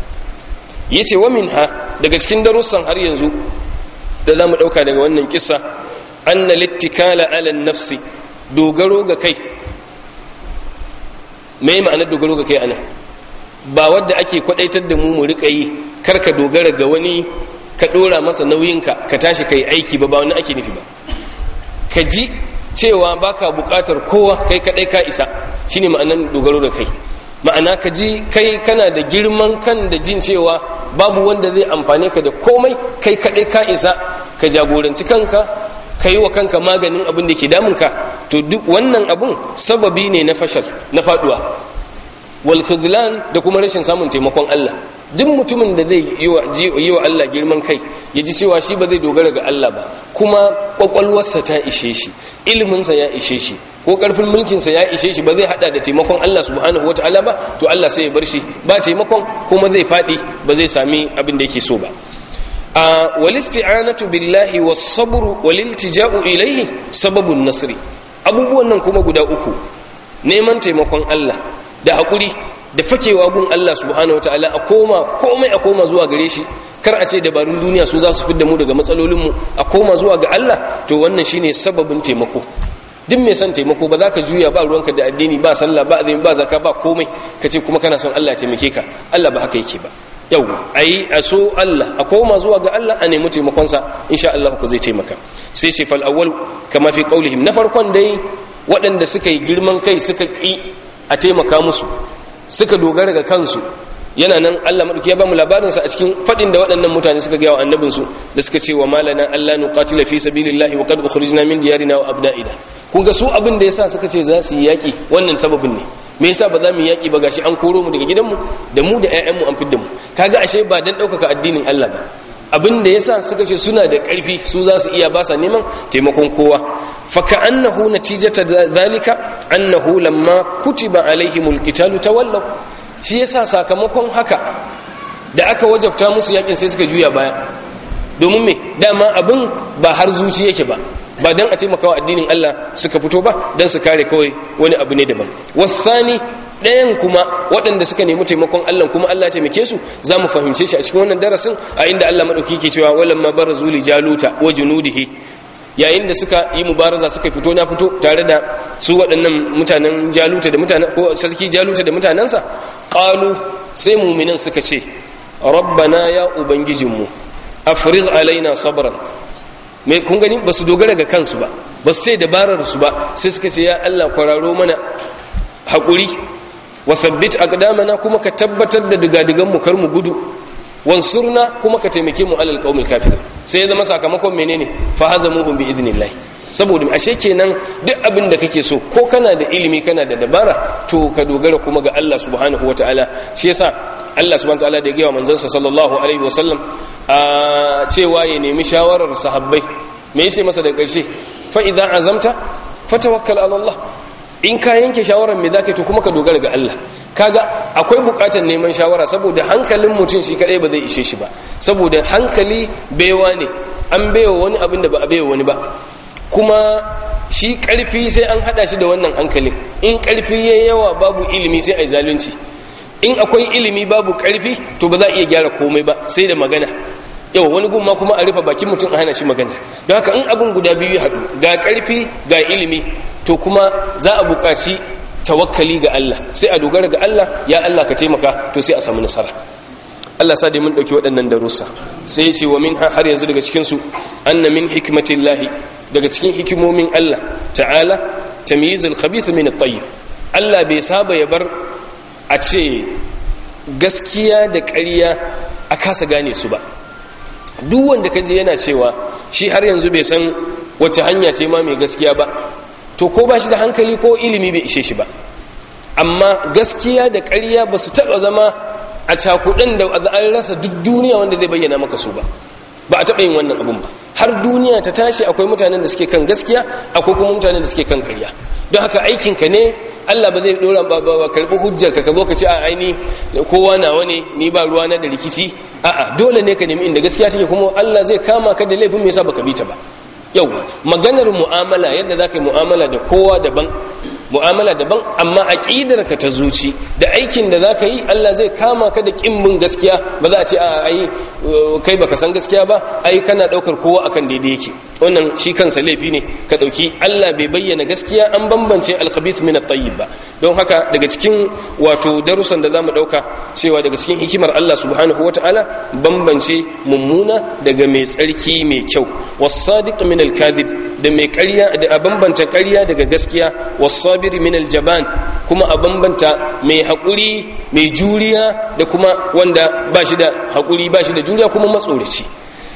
yace wa minha daga cikin darussan har yanzu da zamu ɗauka daga wannan kissa anna littikala ala nafsi dogaro ga kai me ma'anar dogaro ga kai ana ba wadda ake kwadaitar da mu mu rika yi karka dogara ga wani ka dora masa nauyinka ka tashi kai aiki ba ba wani ake nufi ba ka ji cewa baka bukatar kowa kai kadai ka isa shine ma'anar dogaro da kai ma'ana ka ji kai kana da girman kan da jin cewa babu wanda zai amfane ka da komai kai kadai ka isa ka jagoranci kanka kai wa kanka maganin abin da ke damunka to duk wannan abun sababi ne na fashal na faduwa wal khidlan da kuma rashin samun taimakon Allah duk mutumin da zai yi wa Allah girman kai ya ji cewa shi ba zai dogara ga Allah ba kuma kwakwalwarsa ta ishe shi iliminsa ya ishe shi ko karfin mulkinsa ya ishe shi ba zai hada da taimakon Allah subhanahu wataala ba to Allah sai ya bar shi ba taimakon kuma zai fadi ba zai sami abin da yake so ba a walisti'anatu billahi was-sabr waliltija'u ilayhi sababun nasri abubuwan nan kuma guda uku neman taimakon Allah da hakuri da fakewa gun Allah subhanahu wataala a koma komai a koma zuwa gare shi kar a ce dabarun duniya su za su fidda mu daga matsalolinmu a koma zuwa ga Allah to wannan shine sababin taimako duk mai son taimako ba za ka juya ba ruwanka da addini ba sallah ba azumi ba zaka ba komai ka ce kuma kana son Allah ya taimake ka Allah ba haka yake ba yau ayi a so Allah a koma zuwa ga Allah a nemi taimakonsa insha Allah ku zai taimaka sai ce fal awwal kama fi qaulihim na farkon dai waɗanda suka yi girman kai suka ki a taimaka musu suka dogara ga kansu yana nan Allah madauki ya bamu labarin sa a cikin fadin da waɗannan mutane suka ga wa annabin su da suka ce wa malana Allah nuqatila fi sabilillahi wa qad ukhrijna min diyarina wa abna'ina kun ga su abin da yasa suka ce za su yi yaki wannan sababin ne me yasa ba za mu yaki ba gashi an koro mu daga gidanmu da mu da ƴaƴanmu an fidda mu kaga ashe ba dan ɗaukaka addinin Allah ba abin da yasa suka ce suna da ƙarfi su za su iya ba sa neman taimakon kowa fa ka'annahu natijata zalika annahu lamma kutiba alaihimul qitalu tawallaw shi yasa sakamakon haka da aka wajabta musu yakin sai suka juya baya domin me dama abin ba har zuci yake ba ba dan a taimakawa addinin Allah suka fito ba dan su kare kawai wani abu ne daban wasani ɗayan kuma waɗanda suka nemi taimakon Allah kuma Allah ya taimake su za mu fahimce shi a cikin wannan darasin a inda Allah madauki ke cewa walamma barazu li jaluta wa junudihi yayin da suka yi mubaraza suka fito na fito tare da su waɗannan mutanen jaluta da mutanen ko sarki jaluta da mutanensa qalu sai mu'minan suka ce rabbana ya ubangijinmu afriz alaina sabran me kun gani ba su dogara ga kansu ba ba su sai dabarar su ba sai suka ce ya Allah kwararo mana haƙuri wa thabbit aqdamana kuma ka tabbatar da digadigan mu kar mu gudu wansurna kuma ka taimake mu alal qaumil kafir sai ya zama sakamakon menene fa hazamuhum bi idnillah saboda ashe kenan duk abin da kake so ko kana da ilimi kana da dabara to ka dogara kuma ga Allah subhanahu wataala shi yasa Allah subhanahu wataala da ya gaya manzansa sallallahu alaihi wasallam a cewa ya nemi shawarar sahabbai me yace masa da karshe fa idan azamta fatawakkal ala Allah in ka yanke shawarar me zaka to kuma ka dogara ga Allah kaga akwai bukatar neman shawara saboda hankalin mutum shi kadai ba zai ishe shi ba saboda hankali baiwa ne an baiwa wani abin da ba a baiwa wani ba kuma shi karfi sai an hada shi da wannan hankalin in karfi yayi yawa babu ilimi sai ai zalunci in akwai ilimi babu karfi to ba za a iya gyara komai ba sai da magana yau wani gumma kuma a rufe bakin mutum a hana shi magana don haka in abin guda biyu ya haɗu ga karfi ga ilimi to kuma za a buƙaci tawakkali ga Allah sai a dogara ga Allah ya Allah ka taimaka to sai a samu nasara Allah sa dai mun dauki waɗannan darussa sai ya ce wa min har yanzu daga cikin su anna min hikmatillahi daga cikin hikimomin Allah ta'ala tamyizul khabith min at-tayyib Allah bai saba ya bar a ce gaskiya da ƙarya a kasa gane su ba duk wanda kaje yana cewa shi har yanzu bai san wace hanya ce ma mai gaskiya ba to ko ba shi da hankali ko ilimi bai ishe shi ba amma gaskiya da ƙarya ba su taɓa zama a cakuɗin da an rasa duk duniya wanda zai bayyana maka su ba ba a taɓa yin wannan abun ba har duniya ta tashi akwai mutanen da suke kan gaskiya akwai kuma mutanen da suke kan ƙarya don haka aikinka ne Allah ba zai dora ba ba karbi hujjar ka zo ka ce a aini kowa nawa ne ni ba ruwa na da rikici a'a dole ne ka nemi inda gaskiya take kuma Allah zai kama ka da laifin me yasa baka bi ta ba yau maganar mu'amala yadda za ka yi mu'amala da kowa daban mu'amala daban amma aƙidar ka ta zuci da aikin da za ka yi Allah zai kama ka da ƙimbin gaskiya ba za a ce a ai kai baka san gaskiya ba ai kana ɗaukar kowa akan daidai yake wannan shi kansa laifi ne ka ɗauki Allah bai bayyana gaskiya an bambance alkhabith min at-tayyib ba don haka daga cikin wato darussan da zamu ɗauka cewa daga cikin hikimar Allah subhanahu wata'ala bambance mummuna daga mai tsarki mai kyau was-sadiq min al-kadhib da mai ƙarya da a bambanta ƙarya daga gaskiya was-sabir min al-jaban kuma a bambanta mai haƙuri mai juriya da kuma wanda ba shi da haƙuri ba shi da juriya kuma matsoraci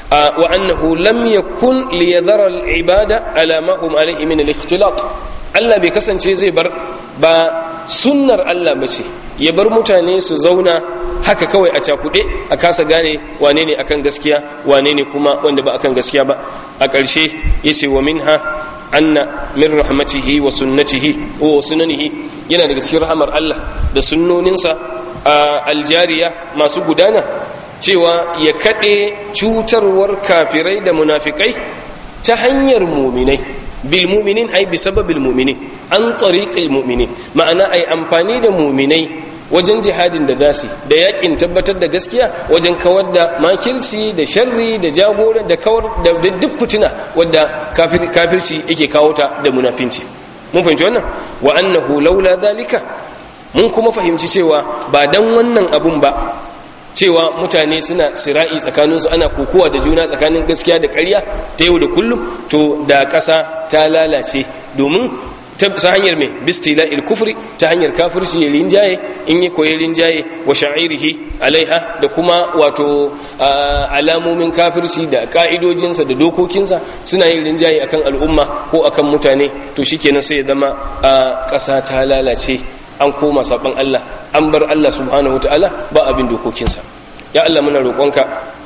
wa annahu lam yakun liyadhara al-ibada ala ma hum alayhi min al-ikhtilat Allah bai kasance zai bar ba sunnar Allah bace ya bar mutane su zauna haka kawai a cakuɗe a kasa gane wane ne akan gaskiya wane ne kuma wanda ba akan gaskiya ba a ƙarshe yace wa minha anna min rahmatihi wa sunnatihi wa sunanihi yana daga cikin rahmar Allah da sunnoninsa aljariya masu gudana cewa ya kaɗe cutarwar kafirai da munafikai ta hanyar muminai bil muminin ai bi sababil muminin an tariqil muminin ma'ana ai amfani da muminai wajen jihadin da zasu da yakin tabbatar da gaskiya wajen kawar da makirci da sharri da jagora da kawar da duk fitina wadda kafirci yake kawo ta da munafinci mun fahimci wannan wa annahu laula zalika mun kuma fahimci cewa ba dan wannan abun ba cewa mutane suna sira'i tsakaninsu ana kokowa da juna tsakanin gaskiya da ƙarya ta yau da kullum to da ƙasa ta lalace domin ta hanyar mai bistila kufri ta hanyar kafirci ya rinjaye in yi koyi rinjaye wa sha'irihi alaiha da kuma wato alamomin kafirci da ka'idojinsa da dokokinsa suna yin rinjaye akan al'umma ko akan mutane to shikenan sai ya zama a ƙasa ta lalace an koma saban Allah an bar Allah subhanahu wataala ba abin dokokinsa ya Allah muna roƙonka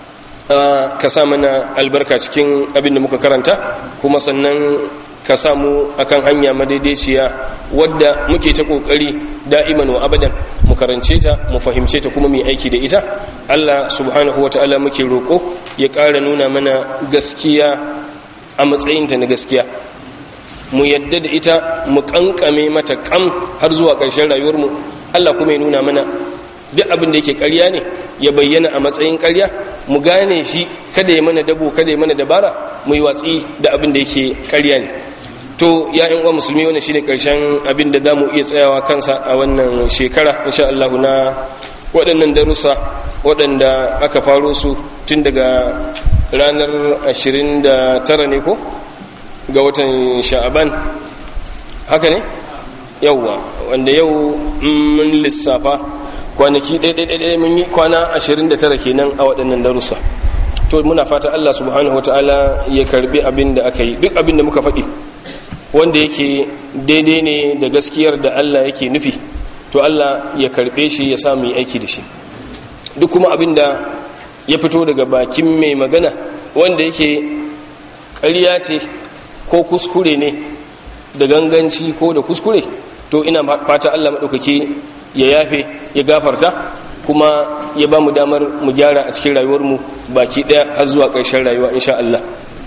ka sa mana albarka cikin abin da muka karanta kuma sannan ka samu akan hanya madaidaiciya wadda muke ta kokari da'iman wa abadan mu karance ta mu fahimce ta kuma mu aiki da ita Allah subhanahu wataala muke roƙo ya ƙara nuna mana gaskiya a matsayinta na gaskiya mu yadda da ita mu kankame mata kam har zuwa ƙarshen rayuwarmu Allah kuma ya nuna mana duk abin da yake ƙarya ne ya bayyana a matsayin ƙarya mu gane shi kada ya mana dabo kada ya mana dabara mu yi watsi da abin da yake ƙarya ne to ya yan uwa musulmi wannan shine ƙarshen abin da zamu iya tsayawa kansa a wannan shekara insha Allah na waɗannan darussa waɗanda aka faro su tun daga ranar 29 ne ko ga watan sha'aban haka ne yauwa wanda yau mun lissafa kwanaki ɗaiɗaiɗaiɗai mun yi kwana 29 kenan a waɗannan darussa to muna fata Allah subhanahu wataala ya karbi abin da aka yi duk abin da muka faɗi wanda yake daidai ne da gaskiyar da Allah yake nufi to Allah ya karbe shi ya samu yi aiki da shi duk kuma abin da ya fito daga bakin mai magana wanda yake ƙarya ce ko kuskure ne da ganganci ko da kuskure to ina fata Allah maɗaukaki ya yafe ya gafarta kuma ya ba mu damar mu gyara a cikin rayuwarmu baki ɗaya har zuwa ƙarshen rayuwa insha Allah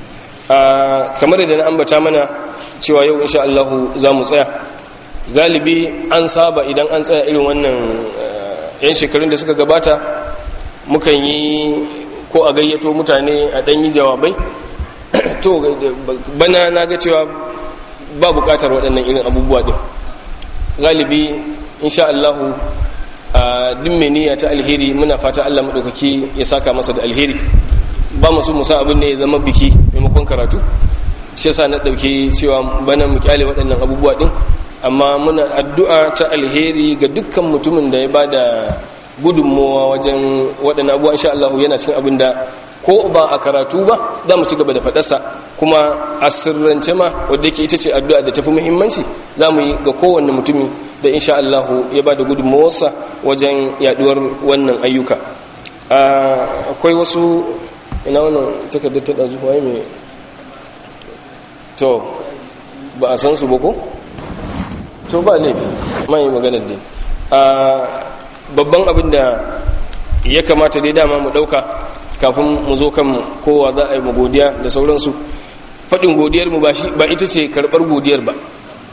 kamar da na ambata mana cewa yau insha Allah za mu tsaya galibi an saba idan an tsaya irin wannan yan shekarun da suka gabata mukan yi ko a gayyato mutane a ɗan yi jawabai to bana na ga cewa ba bukatar waɗannan irin abubuwa ɗin galibi insha Allahu a dimmeniya ta alheri muna fata Allah maɗaukaki ya saka masa da alheri ba masu musa abin ne ya zama biki maimakon karatu shi yasa na ɗauki cewa bana mu kyale waɗannan abubuwa ɗin amma muna addu'a ta alheri ga dukkan mutumin da ya ba da gudunmowa wajen waɗannan abubuwa insha Allah yana cikin abin da ko ba a karatu ba za mu ci gaba da faɗarsa kuma a sirrance ma wadda yake ita ce addu'a da tafi muhimmanci za mu yi ga kowanne mutumi da insha Allah ya ba da gudunmawarsa wajen yaduwar wannan ayyuka akwai wasu ina wannan takardar ta ɗazu waye mai to ba a san su ba ko? to ba ne mai maganar dai babban abin da ya kamata dai dama mu ɗauka kafin mu zo kan kowa za a yi mu godiya da sauransu faɗin godiyar mu ba ita ce karɓar godiyar ba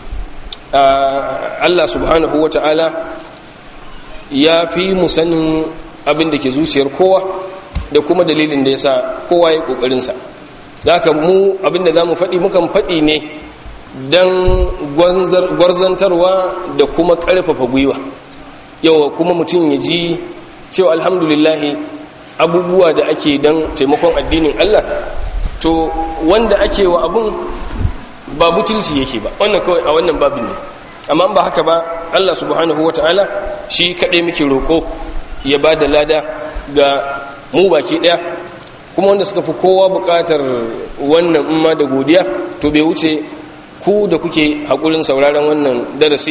Allah subhanahu wa ta'ala ya fi mu sanin abin da ke zuciyar kowa da kuma dalilin da ya sa kowa ya ƙoƙarinsa za ka mu abin da za mu faɗi mukan faɗi ne don gwarzantarwa da kuma ƙarfafa gwiwa yawa kuma mutum ya ji cewa alhamdulillahi abubuwa da ake don taimakon addinin Allah to wanda ake wa abun ba butulci yake ba wannan kawai a wannan babin ne amma ba haka ba Allah subhanahu wata'ala shi kaɗai muke roƙo ya ba da lada ga mu baki ɗaya kuma wanda suka fi kowa buƙatar wannan umma da godiya to bai wuce ku da kuke haƙurin sauraron wannan darasi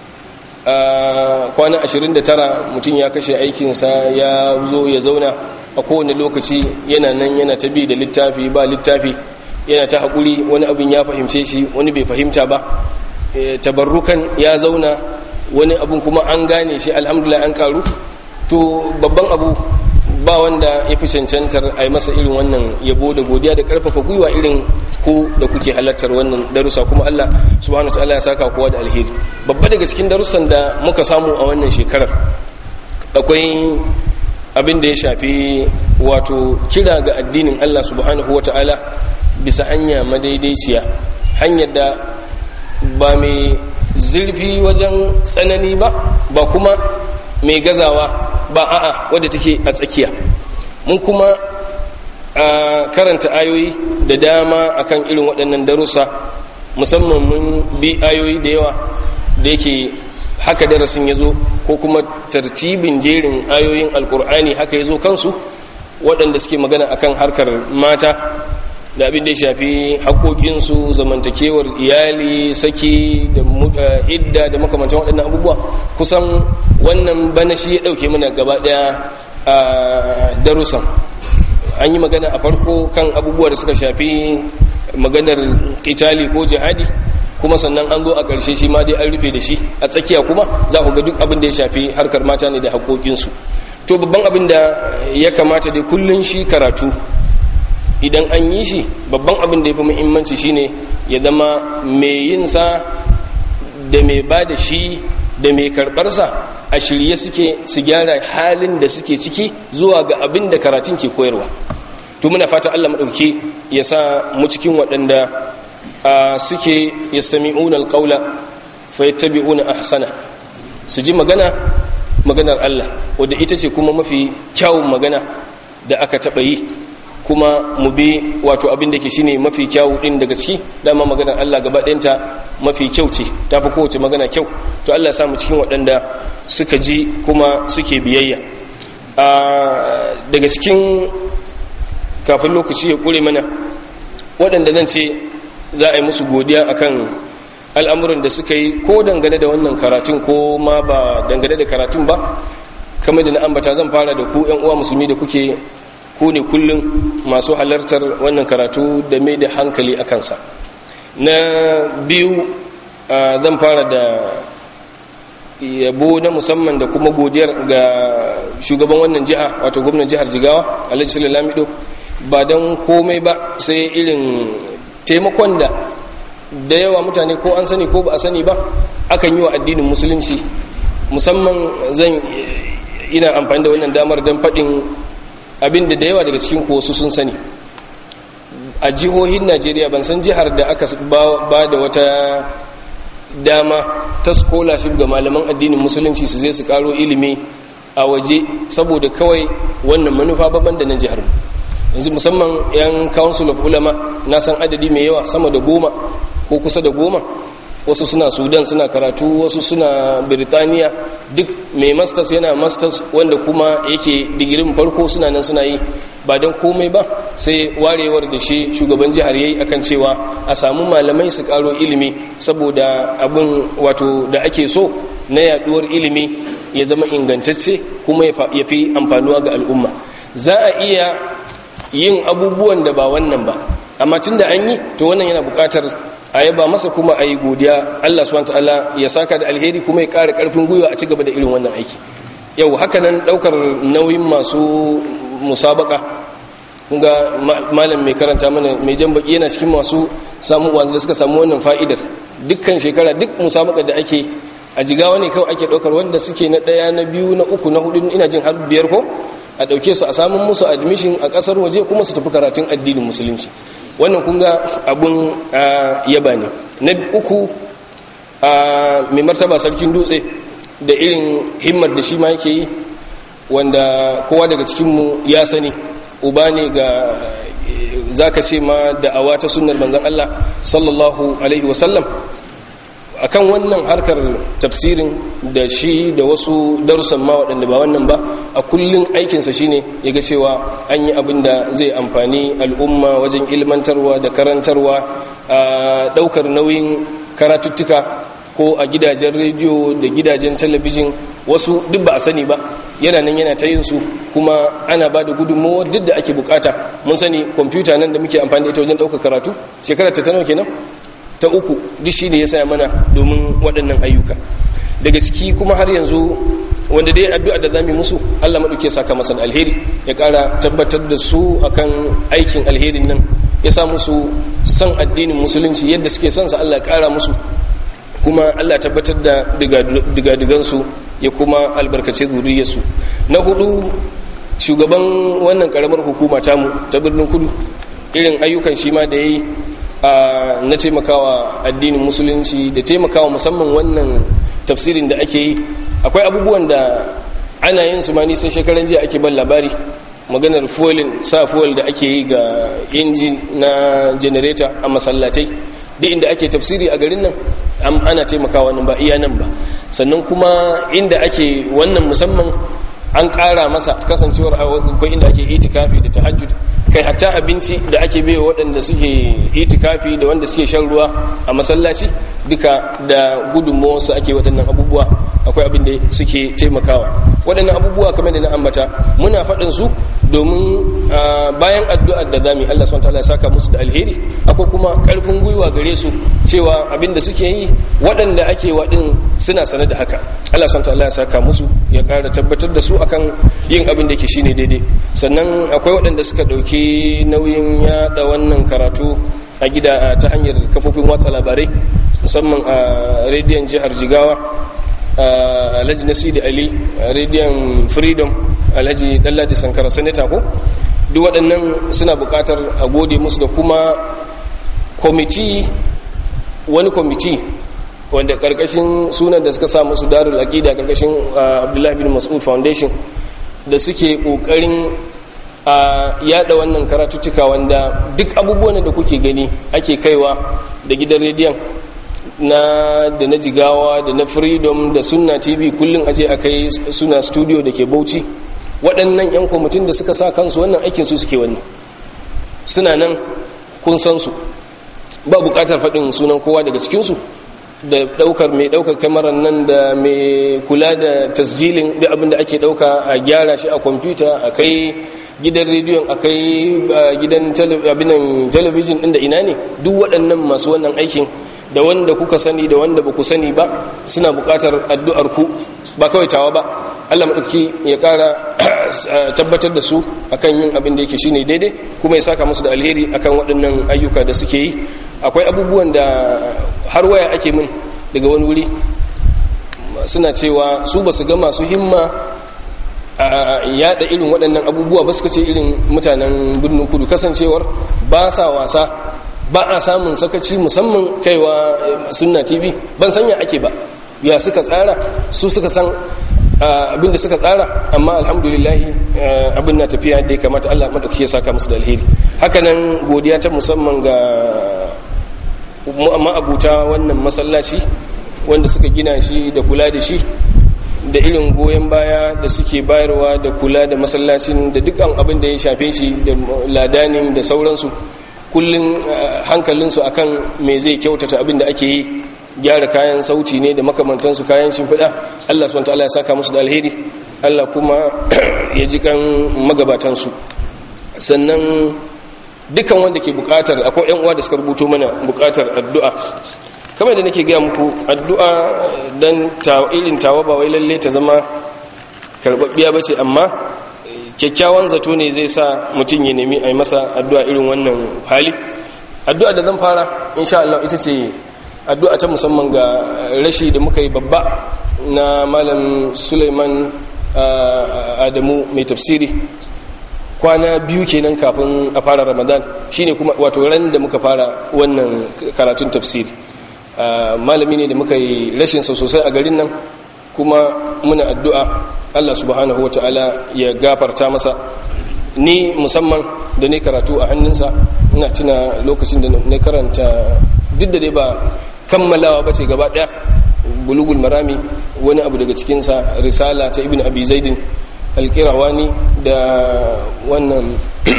a kwana 29 mutum ya kashe aikinsa ya zo ya zauna a kowane lokaci yana nan yana ta bi da littafi ba littafi yana ta haƙuri wani abin ya fahimce shi wani bai fahimta ba tabarrukan ya zauna wani abin kuma an gane shi alhamdulillah an karu to babban abu ba wanda ya fi cancantar a yi masa irin wannan yabo da godiya da karfafa gwiwa irin ku da kuke halartar wannan darussa kuma Allah subhanahu ta'ala ya saka kowa da alheri babba daga cikin darussan da muka samu a wannan shekarar akwai abin da ya shafi wato kira ga addinin Allah subhanahu ta'ala bisa hanya madaidaiciya hanyar da ba mai zurfi wajen tsanani ba ba kuma mai gazawa ba a'a wadda take a tsakiya mun kuma a karanta ayoyi da dama akan irin waɗannan darussa musamman mun bi ayoyi da yawa da yake haka darasin ya zo ko kuma tartibin jerin ayoyin alkur'ani haka ya zo kansu waɗanda suke magana akan harkar mata da abin da ya shafi haƙoƙinsu zamantakewar iyali saki da idda da makamantan waɗannan abubuwa kusan wannan bana shi ya ɗauke mana gaba ɗaya a darussan an yi magana a farko kan abubuwa da suka shafi maganar kitali ko jihadi kuma sannan an zo a ƙarshe shi ma dai an rufe da shi a tsakiya kuma za ku ga duk abin da ya shafi harkar mata ne da haƙoƙinsu to babban abin da ya kamata dai kullun shi karatu idan an yi shi babban abin da ya fi muhimmanci shine ya zama mai yinsa da mai ba da shi da mai karɓarsa a shirye suke su gyara halin da suke ciki zuwa ga abin da karatun ke koyarwa to muna fata Allah maɗauki ya sa mu cikin waɗanda suke yastami'una alqawla fayattabi'una ahsana su ji magana maganar Allah wadda ita ce kuma mafi kyawun magana da aka taɓa yi kuma mu bi wato abin da ke shine mafi kyawu din daga ciki dama maganar Allah gaba ɗayanta mafi kyau ce ta fi kowace magana kyau to Allah ya samu cikin waɗanda suka ji kuma suke biyayya daga cikin kafin lokaci ya ƙure mana waɗanda zan ce za a yi musu godiya akan al'amuran da suka yi ko dangane da wannan karatun ko ma ba dangane da karatun ba kamar da na ambata zan fara da ku 'yan uwa musulmi da kuke ku ne kullum masu halartar wannan karatu da mai da hankali a kansa na biyu zan fara da yabo na musamman da kuma godiyar ga shugaban wannan jiha wato gwamnan jihar jigawa alhaji sallallahu ba don komai ba sai irin taimakon da da yawa mutane ko an sani ko ba a sani ba akan yi wa addinin musulunci musamman zan ina amfani da wannan damar don faɗin abin da da yawa daga cikin wasu sun sani a jihohin najeriya ban san jihar da aka ba da wata dama ta scholarship ga malaman addinin musulunci su zai su karo ilimi a waje saboda kawai wannan manufa babban da na jihar yanzu musamman yan council of ulama na san adadi mai yawa sama da goma ko kusa da goma wasu suna sudan suna karatu wasu suna birtaniya duk mai masters yana masters wanda kuma yake digirin farko suna nan suna yi ba don komai ba sai warewar da shi shugaban jihar yayi akan cewa a samu malamai su karo ilimi saboda abin wato da ake so na yaduwar ilimi ya zama ingantacce kuma ya fi amfanuwa ga al'umma za a iya yin abubuwan da ba wannan ba amma tun da an yi to wannan yana bukatar a yaba masa kuma a yi godiya Allah subhanahu ta'ala ya saka da alheri kuma ya ƙara ƙarfin gwiwa a ci gaba da irin wannan aiki yau haka nan ɗaukar nauyin masu musabaka ga malam mai karanta mana mai jan baki yana cikin masu samu wanda suka samu wannan fa'idar dukkan shekara duk musabaka da ake a jigawa ne kawai ake ɗaukar wanda suke na ɗaya na biyu na uku na hudu ina jin har biyar ko a ɗauke su a samun musu admission a ƙasar waje kuma su tafi karatun addinin musulunci wannan kun ga abun yaba ne na uku mai martaba sarkin dutse da irin himmar da shi ma yake yi wanda kowa daga cikinmu ya sani uba ne ga za ka ce ma da'awa ta sunnar manzan Allah sallallahu alaihi wasallam akan wannan harkar tafsirin da shi da wasu darussan ma waɗanda ba wannan ba a kullum aikinsa shine ya ga cewa an yi abin da zai amfani al'umma wajen ilmantarwa da karantarwa a ɗaukar nauyin karatuttuka ko a gidajen rediyo da gidajen talabijin wasu duk ba a sani ba yana nan yana ta yin su kuma ana ba da gudunmawa duk da ake bukata mun sani kwamfuta nan da muke amfani da ita wajen ɗaukar karatu shekarar ta nawa kenan ta uku duk shi ne ya saya mana domin waɗannan ayyuka daga ciki kuma har yanzu wanda dai addu'a da zamu musu Allah madauke saka masa alheri ya ƙara tabbatar da su akan aikin alherin nan ya sa musu san addinin musulunci yadda suke son sa Allah ya ƙara musu kuma Allah tabbatar da digadigansu ya kuma albarkace zuriyarsu na hudu shugaban wannan karamar hukuma tamu ta birnin kudu irin ayyukan shi ma da ya yi na taimakawa addinin musulunci da taimakawa musamman wannan tafsirin da ake yi akwai abubuwan da ana yin su ma nisan shekaran jiya ake ban labari maganar fuelin sa fuel da ake yi ga inji na generator a masallatai duk inda ake tafsiri a garin nan ana taimakawa nan ba iya nan ba sannan kuma inda ake wannan musamman an ƙara masa kasancewar akwai inda ake itikafi da tahajjud kai hatta abinci da ake bai waɗanda suke itikafi da wanda suke shan ruwa a masallaci duka da gudunmawarsu ake waɗannan abubuwa akwai abin da suke taimakawa waɗannan abubuwa kamar da na ambata muna faɗin su domin bayan addu'ar da zami Allah subhanahu wataala ya saka musu da alheri akwai kuma ƙarfin gwiwa gare su cewa abin da suke yi waɗanda ake waɗin suna sane da haka Allah subhanahu wataala ya saka musu ya ƙara tabbatar da su akan yin abin da yake shine daidai sannan akwai waɗanda suka ɗauki nauyin yaɗa wannan karatu a gida ta hanyar kafofin watsa labarai musamman a rediyon jihar jigawa alhaji nasidi ali rediyon freedom alhaji dalladi sankara sanata ko duk waɗannan suna buƙatar a gode musu da kuma kwamiti wani kwamiti wanda ƙarƙashin sunan da suka sa musu darul aƙida ƙarƙashin abdullahi bin mas'ud foundation da suke ƙoƙarin a yada wannan karatuttuka wanda duk abubuwan da kuke gani ake kaiwa da gidan rediyon na da na jigawa da na freedom da sunna tv kullum aje a kai suna studio da ke bauchi waɗannan 'yan kwamitin da suka sa kansu wannan aikin su suke wannan suna nan kun san su ba buƙatar faɗin sunan kowa daga cikinsu da ɗaukar mai ɗaukar kamarar nan da mai kula da tasjilin da abin da ake ɗauka a gyara shi a kwamfuta a kai gidan rediyon a kai gidan talabijin ɗin da ina ne duk waɗannan masu wannan aikin da wanda kuka sani da wanda ba ku sani ba suna buƙatar addu'ar ku ba kawai tawa ba Allah maɗauki ya ƙara tabbatar da su akan yin abin da yake shine daidai kuma ya saka musu da alheri akan waɗannan ayyuka da suke yi akwai abubuwan da har waya ake min daga wani wuri suna cewa su ba su ga masu himma a yada irin waɗannan abubuwa ba suka ce irin mutanen birnin kudu kasancewar ba sa wasa ba a samun sakaci musamman kaiwa sunna tv ban sanya ake ba ya suka tsara su suka san abin da suka tsara amma alhamdulillahi abin na tafiya da ya kamata allah maɗauki ya saka musu da alheri hakanan godiya ta musamman ga ma'abuta wannan masallaci wanda suka gina shi da kula da shi da irin goyon baya da suke bayarwa da kula da masallacin da dukkan abin da ya shafe shi da ladanin da sauransu kullum hankalinsu akan me zai kyautata abin da ake yi gyara kayan sauti ne da makamantansu kayan shimfiɗa Allah subhanahu wataala ya saka musu da alheri Allah kuma ya ji kan magabatansu sannan dukan wanda ke bukatar akwai yan uwa da suka rubuto mana bukatar addu'a kamar da nake gaya muku addu'a dan irin tawa ba wai lalle ta zama karbabbiya bace amma kyakkyawan zato ne zai sa mutum ya nemi a yi masa addu'a irin wannan hali addu'a da zan fara insha Allah ita ce addu'a ta musamman ga rashi da muka yi babba na malam Suleiman Adamu mai tafsiri kwana biyu kenan kafin a fara Ramadan shine kuma wato ran da muka fara wannan karatun tafsiri malami ne da muka yi rashin sau sosai a garin nan kuma muna addu'a Allah subhanahu wa ta'ala ya gafarta masa ni musamman da ne karatu a hannunsa ina tuna lokacin da na karanta duk da dai ba kammalawa ba ce gaba ɗaya bulugul marami wani abu daga cikinsa risala ta ibn abi zaidin alkirawani da wannan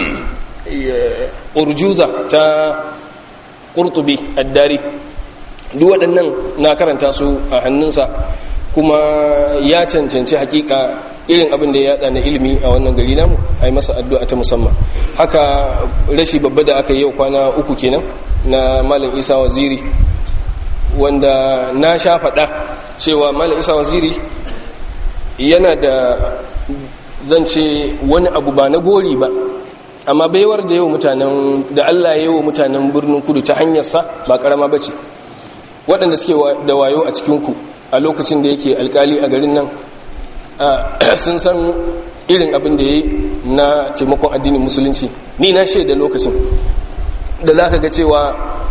urjuza ta ƙurtubi addari duk waɗannan na karanta su a hannunsa kuma ya cancanci hakika irin abin da ya yada na ilimi a wannan gari namu a yi masa addu'a ta musamman haka rashi babba da aka yi yau kwana uku kenan na malam isa waziri wanda na sha faɗa cewa malam isa waziri yana da zance wani abu ba na gori ba amma baiwar da yau mutanen da allah ya yi wa mutanen birnin kudu ta hanyarsa ba karama ba ce waɗanda suke da wayo a cikinku a lokacin da yake alkali a garin nan sun san irin abin da ya yi na taimakon addinin musulunci ni na shaida lokacin da za ka ga cewa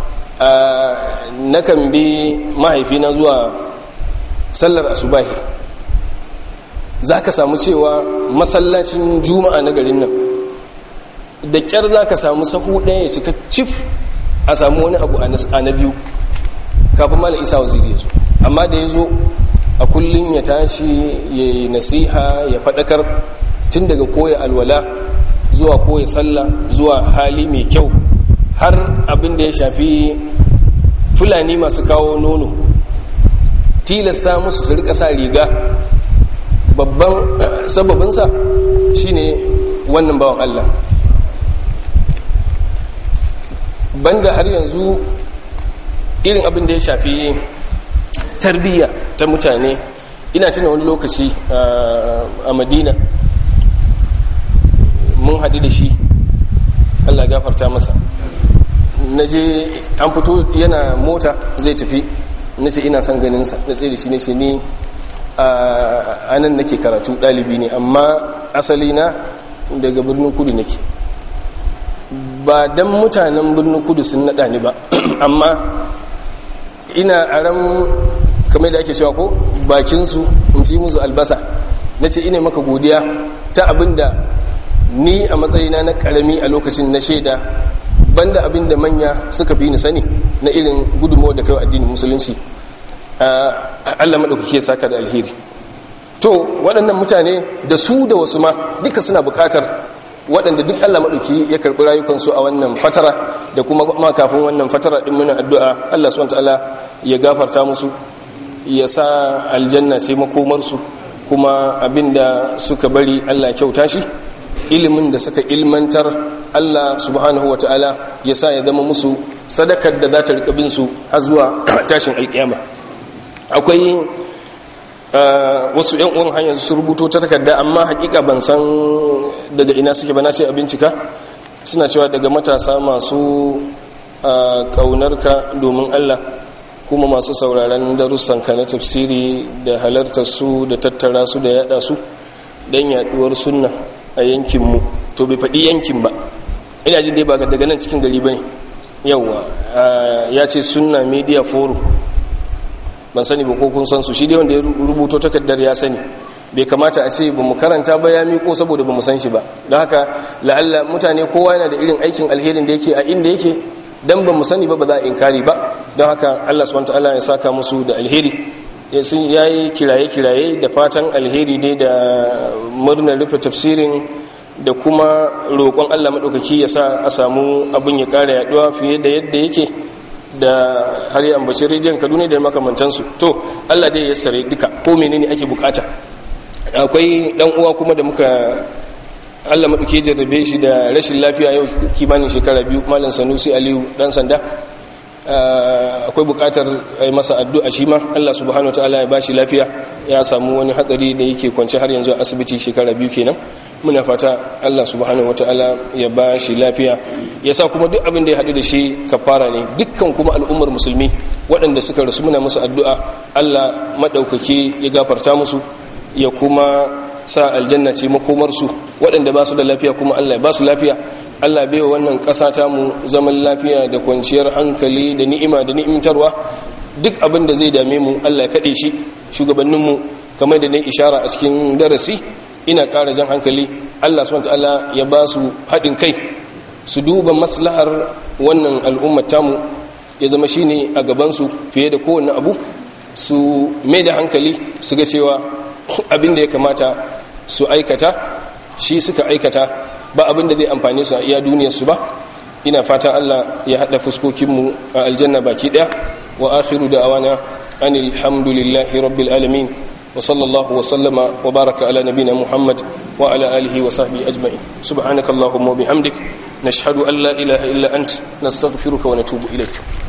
nakan bi mahaifina zuwa sallar asubahi za ka samu cewa masallacin juma'a na garin nan da kyar za ka samu sahu ɗaya ya cika cif a samu wani abu a na biyu kafin mala isa waziri ya zo amma da ya zo a kullum ya tashi ya yi nasiha ya faɗakar tun daga koya alwala zuwa koya sallah zuwa hali mai kyau har abin da ya shafi fulani masu kawo nono tilasta musu su rika sa riga babban sababinsa shine wannan bawan Allah banda har yanzu irin abin da ya shafi tarbiyya ta mutane ina tuna wani lokaci a madina mun haɗu da shi allah gafarta masa na je an fito yana mota zai tafi na ce ina son ganinsa na tsaye da shi ne ce ni a nan nake karatu ɗalibi ne amma asali na daga birnin kudu nake ba don mutanen birnin kudu sun naɗa ni ba amma ina aran kamar da ake cewa ko bakinsu in ci musu albasa na ce ina maka godiya ta abinda ni a matsayina na karami a lokacin na shaida banda abinda manya suka fi ni sani na irin gudunmawar da kai addinin musulunci Allah maɗaukake saka da alheri to waɗannan mutane da su da wasu ma duka suna buƙatar waɗanda duk Allah maɗauki ya karɓi rayukansu a wannan fatara da kuma ma kafin wannan fatara ɗin muna addu'a Allah subhanahu ta'ala ya gafarta musu ya sa aljanna sai makomarsu kuma abinda suka bari Allah kyauta shi ilimin da suka ilmantar Allah subhanahu wa ta'ala ya sa ya zama musu sadakar da za ta riƙa bin su har zuwa tashin alƙiyama akwai wasu yan uwan hanyar su rubuto ta takarda amma hakika ban san daga ina suke ba na ce a bincika suna cewa daga matasa masu ƙaunarka domin Allah kuma masu sauraron darussanka na tafsiri da halartar su da tattara su da yada su don yaduwar sunna a yankinmu to bai faɗi yankin ba ina jin dai ba daga nan cikin gari ba ne yauwa ya ce sunna media forum ban sani ba ko kun san su shi dai wanda ya rubuto takardar ya sani bai kamata a ce ba mu karanta ba ya miko saboda ba mu san shi ba don haka la'alla mutane kowa yana da irin aikin alherin da yake a inda yake dan ba mu sani ba ba za a inkari ba don haka Allah subhanahu wataala ya saka musu da alheri ya yi kiraye-kiraye da fatan alheri ne da murnar rufe tafsirin da kuma roƙon Allah maɗaukaki ya sa a samu abin ya ƙara yaɗuwa fiye da yadda yake da har yi ambacin rediyon kaduna da makamantansu to allah dai ya sare duka ko menene ake bukata akwai dan uwa kuma da muka allah maɗauki jarrabe shi da rashin lafiya yau kimanin shekara biyu malam sanusi aliyu dan sanda akwai bukatar ai masa addu'a shi ma allah subhanahu ta'ala ya bashi lafiya ya samu wani hatsari da yake kwance har yanzu a asibiti shekara biyu kenan muna fata Allah subhanahu wataala ya ba shi lafiya ya sa kuma duk abin da ya haɗu da shi kafara ne dukkan kuma al'ummar musulmi waɗanda suka rasu muna musu addu'a Allah maɗaukaki ya gafarta musu ya kuma sa aljanna ce makomarsu waɗanda ba su da lafiya kuma Allah ya ba su lafiya Allah bai wa wannan ƙasa ta mu zaman lafiya da kwanciyar hankali da ni'ima da ni'imtarwa duk abin da zai dame mu Allah ya kaɗe shi shugabanninmu kamar da ne ishara a cikin darasi ina ƙara jan hankali Allah subhanahu ya ba su haɗin kai su duba maslahar wannan al'ummar tamu ya zama shine a gabansu fiye da kowane abu su mai da hankali su ga cewa abin da ya kamata su aikata shi suka aikata ba abin da zai amfani su a iya duniyarsu ba ina fatan Allah ya haɗa fuskokinmu a aljanna baki ɗaya wa akhiru da awana anil hamdulillahi rabbil alamin wa sallallahu wa sallama wa baraka ala nabina muhammad wa ala alihi wa sahbihi ajma'in subhanakallahumma wa bihamdik nashhadu an la ilaha illa ant nastaghfiruka wa natubu ilayk